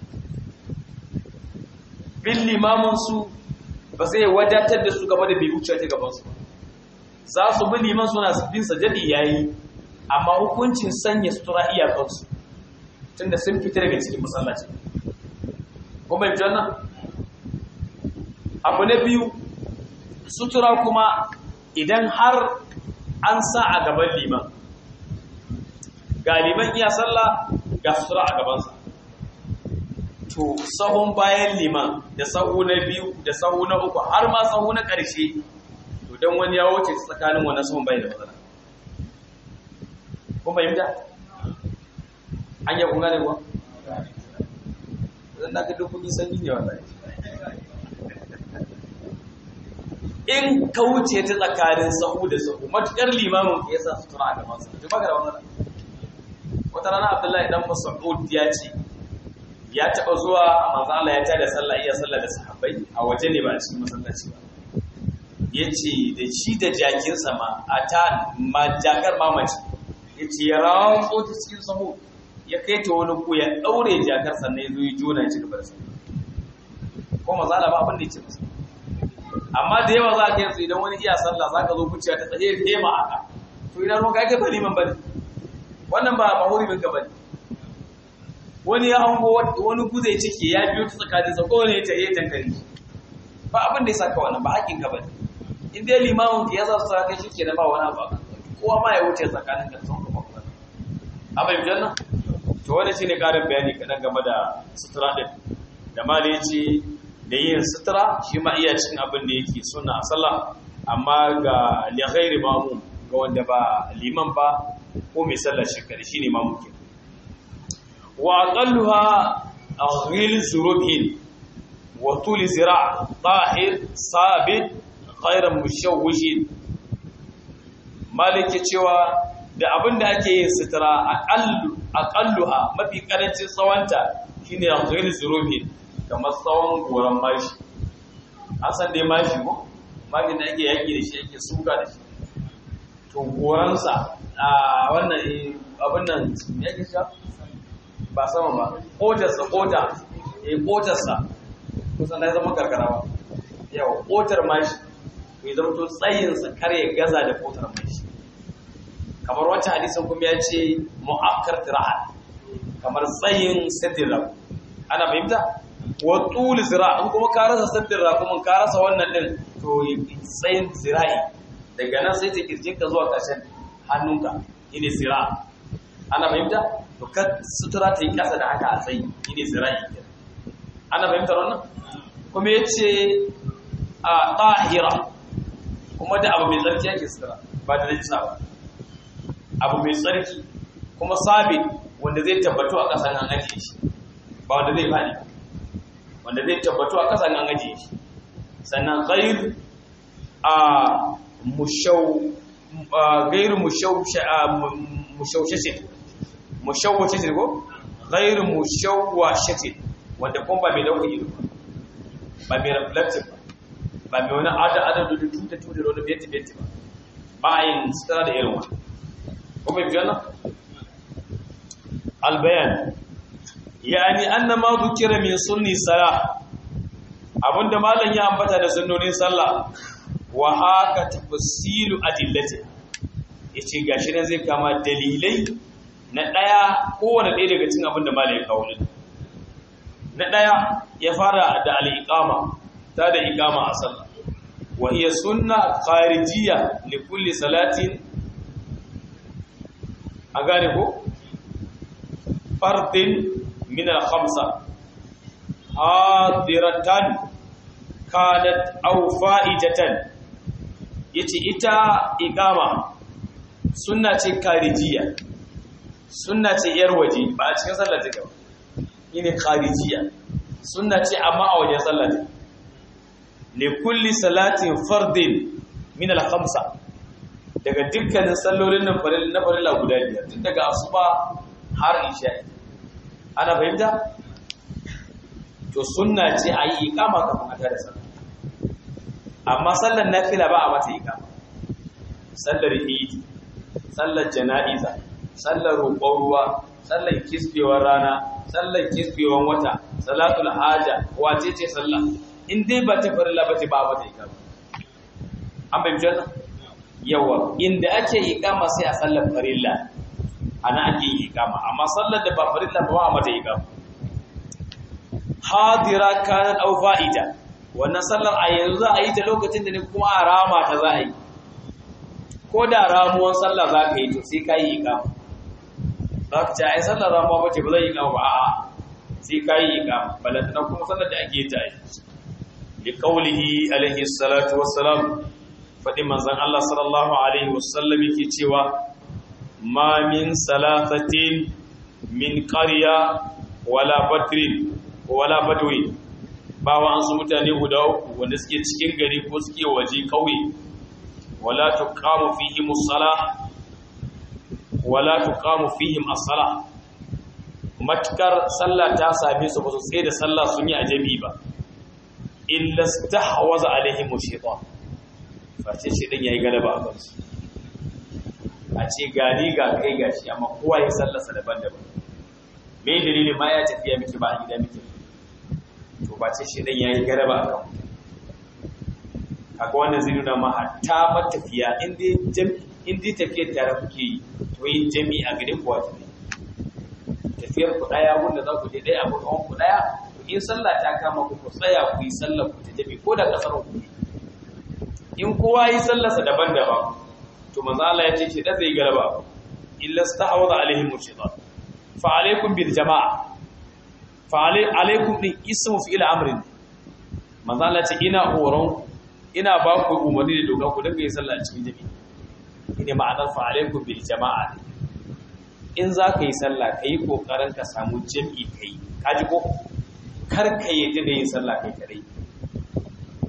S1: bin limamansu ba zai wadatar da su gaba da bai wuce ta gabansu za su bi liman suna bin sajadi yayi amma hukuncin sanya sutura iyakansu tunda sun fita daga cikin masallaci ko bai fi wannan abu na biyu sutura kuma idan har an sa a gaban liman ga liman iya sallah ga sutura a gabansa to sahun bayan liman da sahu na biyu da sahu na uku har ma sahu na ƙarshe to don wani ya wuce tsakanin wannan sahun bayan da matsala kun fahimta an yi kunga ne kuwa zan daga duk kun yi sanyi ne wallahi in ka wuce ta tsakanin sahu da sahu matukar limamin ka yasa sutura a gabansa to baka da wannan wata rana abdullahi dan mas'ud ya ce ya taba zuwa manzo Allah ya tada sallah iya sallah da sahabbai a waje ne ba a cikin masallaci ba yace da shi da jakin sama a ta ma jakar mamaci yace ya rawo ta cikin sahu ya kai ta wani ku ya daure jakar sannan ya zo ya jona shi gaba da sallah ko manzo Allah ba abin da yake masa amma da yawa za ka yanzu idan wani iya sallah za ka zo kuciya ta tsaye tema aka to idan ruwan kai ba liman bane wannan ba ba hurumin ka bane wani ya hango wani guze ciki ya biyo ta tsakanin sa kowane ya tare tankari ba abin da ya saka wannan ba haƙin ka bane in dai limamin ka ya sa su kai shi na ba wani abu kowa ma ya wuce tsakanin ka sun kuma kuma abin janna to wannan shine karin bayani kadan game da sutura din da mali yace da yin sutura shi ma iya cin abin da yake suna a sallah amma ga lighairi mamu ga wanda ba liman ba ko mai sallar shekari shine mamu ke wa aqalluha ghil zurubhin wa tul zira' tahir sabit khairan mushawwishin malike cewa da abin da ake yin sutura aqallu aqalluha mafi karancin tsawanta shine ghair zurubin kamar tsawon goran mashi an san dai mashi ko mashi da ake yaki da shi ake suka da shi to goransa a wannan abin nan me yake sha ba sama ba kotarsa kota eh kotarsa kusan da zama karkara ba yawa kotar mashi ya zama to tsayinsa kar ya gaza da kotar mashi kamar wancan hadisin kuma ya ce mu'akkar tira'an kamar tsayin sadira ana fahimta wa tul zira in kuma ka rasa sadira kuma ka rasa wannan din to tsayin zira'i daga nan sai ta kirjin ka zuwa ƙarshen hannunka shine zira ana fahimta to ka sutura ta yi ƙasa da haka a tsayi shine zira'i ana fahimtar wannan kuma yace a tahira kuma da abu mai tsarki yake sutura ba da najisa ba abu mai tsarki kuma sabi wanda zai tabbatu a ƙasan an ajiye shi ba wanda zai faɗi wanda zai tabbatu a ƙasan an ajiye shi sannan ghair a mushau gairu mushaushashin mushauwashashin ko gairu mushauwashashin wanda kuma ba mai dauka ido ba mai reflective ba ba mai wani ada-ada da tuta-tuta da wani beti-beti ba ba a yin sutura da irin wani kuma fi yana albayan yani anna ma dhukira min sunni salah abinda malam ya ambata da sunnonin sallah wa haka tafsilu adillati yace gashi nan zai kama dalilai na daya kowanne ɗaya daga cikin abinda malam ya kawo na daya ya fara da al-iqama ta da iqama a sallah wa hiya sunna kharijiyya li kulli salatin a gane ko fardin min al-khamsa hadiratan kanat aw fa'idatan yace ita iqama sunna ce karijiya sunna ce yar waje ba a cikin sallar take ba shine karijiya sunna ce amma a wajen sallar take li kulli salatin fardin min al-khamsa daga dukkanin sallolin nan na farilla guda biyar tun daga asuba har isha ana fahimta to sunna ce a yi ikama kafin a tada sallah amma sallar nafila ba a mata ikama sallar idi sallar jana'iza sallar roƙon ruwa sallar kisbewar rana sallar kisbewar wata salatul haja wace ce sallah in dai ba ta farilla ba ce ba a mata ikama an fahimci wannan yawa inda ake ikama sai a sallar farilla ana ake yi ikama amma sallar da ba farilla ba a mata ikama hadira kanat aw fa'ida wannan sallar a yanzu za a yi ta lokacin da ne kuma a rama ta za a yi ko da ramuwan sallah za ka yi to sai ka yi ikama za ka ce a yi sallar ramuwa ba ce ba zai yi ikama ba a'a sai ka yi ikama balantana kuma sallar da ake ta yi li qawlihi alaihi salatu wassalam faɗi manzon Allah sallallahu alaihi wasallam yake cewa ma min salasatin min qarya wala badrin wala badwi ba wa an su mutane guda uku wanda suke cikin gari ko suke waje kauye wala tuqamu fihim as-salah wala tuqamu fihim as-salah matkar sallah ta same su ba su tsaye da sallah sun yi ajabi ba illa stahwaza alaihim shaytan face shi din yayi galaba a kansu a ce gani ga kai gashi amma kowa ya sallasa daban-daban me dalilin ma ya tafiya miki ba a gida miki to ba ce shi din yayi galaba a kanku kaga wannan zai nuna ma hatta matafiya in dai jami in dai tafiyar tare kuke yi to yin jami a gare ku wajibi tafiyar ku daya wanda za ku je daya abu kawon ku daya in sallah ta kama ku ku tsaya ku yi sallar ku ta jami ko da kasar ku in kowa yi sallarsa daban-daban to manzo Allah ya ce shi da zai galaba illa stahawza alaihim shaytan fa alaikum bil jamaa fa alaikum din ismu fi'il amrin manzo Allah ce ina horon ina ba ku umarni da doka ku dinga yin sallah cikin jami'i ine ma'anar fa alaikum bil jamaa in za ka yi sallah ka yi kokarin ka samu jami'i kai kaji ko kar ka yi da yin sallah kai kadai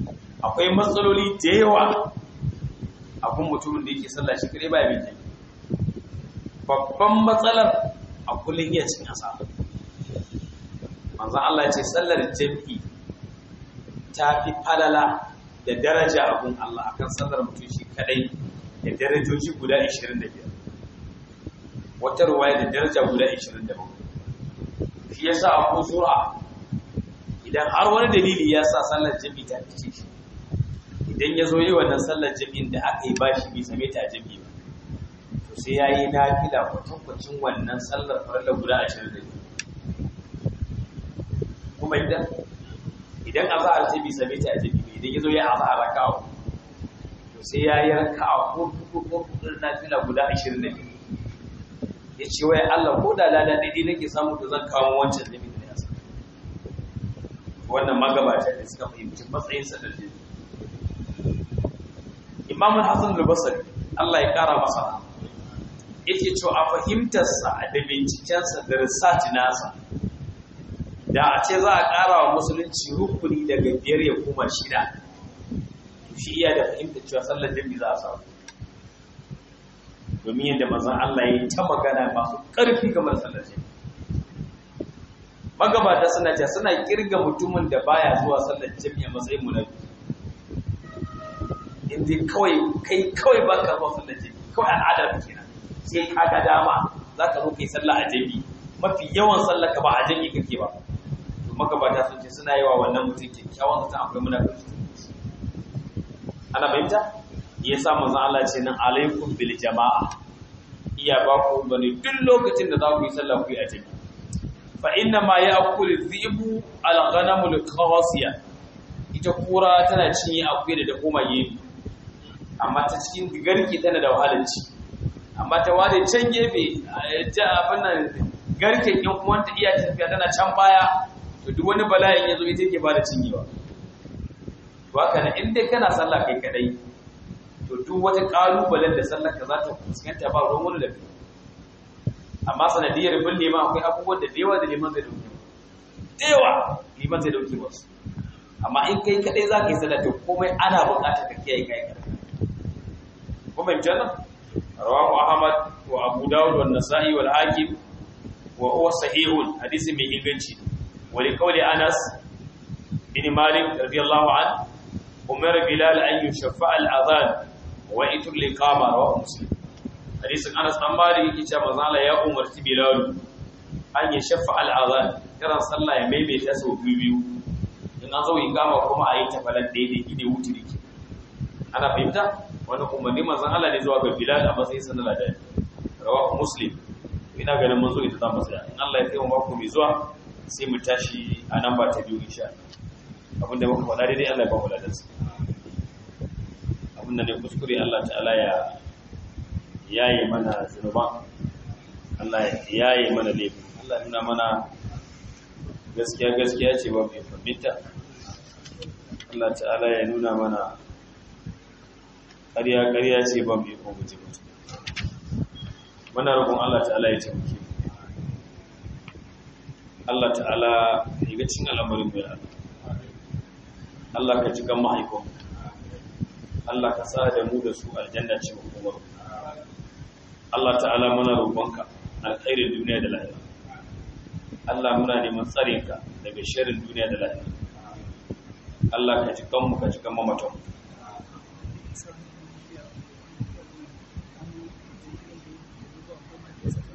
S1: akwai matsaloli da yawa abun mutumin da yake sallah shi kare baya bin jami'i babban matsalar a kullum iya cin asara manzon Allah ya ce sallar jami'i ta fi falala da daraja abun Allah akan sallar mutum shi kadai da darajoji guda 25 wata ruwaya da daraja guda 27 shi yasa Abu Zur'a idan har wani dalili ya sa sallar jami'i ta fice shi idan ya zo yi wannan sallar jami'in da aka yi bashi bai same ta a jami'i ba to sai ya yi nafila kwatankwacin wannan sallar farilla guda 25 kuma idan idan azhar ta bi same ta a jami'i idan ya zo ya azhar raka'a to sai ya yi raka'a ko ko ko nafila guda 25 ya ce wai Allah ko da lada daidai nake samu to zan kawo wancan da da ya samu wannan magabata da suka fahimci matsayin sa da jini Imam Hassan al-Basri Allah ya kara masa yake cewa a fahimtar sa da binciken sa da research nasa da a ce za a kara wa musulunci rukuni daga biyar ya koma shida to shi iya da fahimtar cewa sallar jami'i za a samu domin yadda mazan Allah ya yi ta magana masu ƙarfi game da sallar jami'i magabata suna ce suna kirga mutumin da baya zuwa sallar jami'i a matsayin munafi inda kawai kai kawai ba ka zuwa sallar jami'i kawai al'adar ka kenan sai ka ga dama za ka zo kai sallah a jami'i mafi yawan sallar ka ba a jami'i kake ba to magabata sun ce suna yi wa wannan mutum kyakkyawan zata akwai munafiki ana fahimta ya sa manzon Allah ce nan alaikum bil jama'a iya ba ku bane duk lokacin da za ku yi sallah ku yi a jami'i fa inna ma ya'kulu dhibu al ghanamu al qawasiya ita kura tana cinye akuya da ta koma gefe amma ta cikin garki tana da wahalar ci amma ta ware can gefe ja abin nan garken yan uwanta iya tafiya tana can baya to duk wani bala'in ya zo ita ke ba da cinyewa to haka ne in dai kana sallah kai kadai to duk wata kalubalen da sallar ka za ta fuskanta ba ruwan wani da kai amma sanadiyar bin liman akwai abubuwan da dewa da liman zai dauke dewa liman zai dauke wasu amma in kai kadai za ka yi sallah to komai ana buƙatar ka kiyaye kai kadai kuma in janna rawahu ahmad wa abu dawud wa nasa'i wal hakim wa huwa sahihun hadisi mai inganci wa li qawli anas bin malik radiyallahu anhu umar bilal an yushaffa al adhan wa itul liqama rawahu muslim hadisin Anas dan Malik yake cewa manzo Allah ya umarci Bilal an ya shaffa al adhan kiran sallah ya maimaita sau biyu biyu in an zo iqama kuma a yi ta falan daidai ide wuturi ke ana fahimta wani umarni manzo Allah ne zuwa ga Bilal a matsayin sanar da rawahu muslim ina ganin mun zo ita za mu tsaya in Allah ya kai mu mako mai zuwa sai mu tashi a nan ba ta biyu insha Allah abinda muka faɗa daidai Allah ya ba mu ladansa abinda ne kuskure Allah ta'ala ya yaye mana zunuban Allah ya yaye mana laifi Allah nuna mana gaskiya gaskiya ce ba mai fahimta Allah ta'ala ya nuna mana ƙarya ƙarya ce ba mai fahimta mutu muna roƙon Allah ta'ala ya taimake Allah ta'ala ya ga cin al'amarin mai Allah Allah ka cikin mahaifin Allah ka sa da mu da su aljanna ce hukumar Allah ta'ala muna roƙonka alkhairin duniya da lahira Allah muna neman tsarinka daga sharrin duniya da lahira Allah ka cikin mu ka cikin mamatan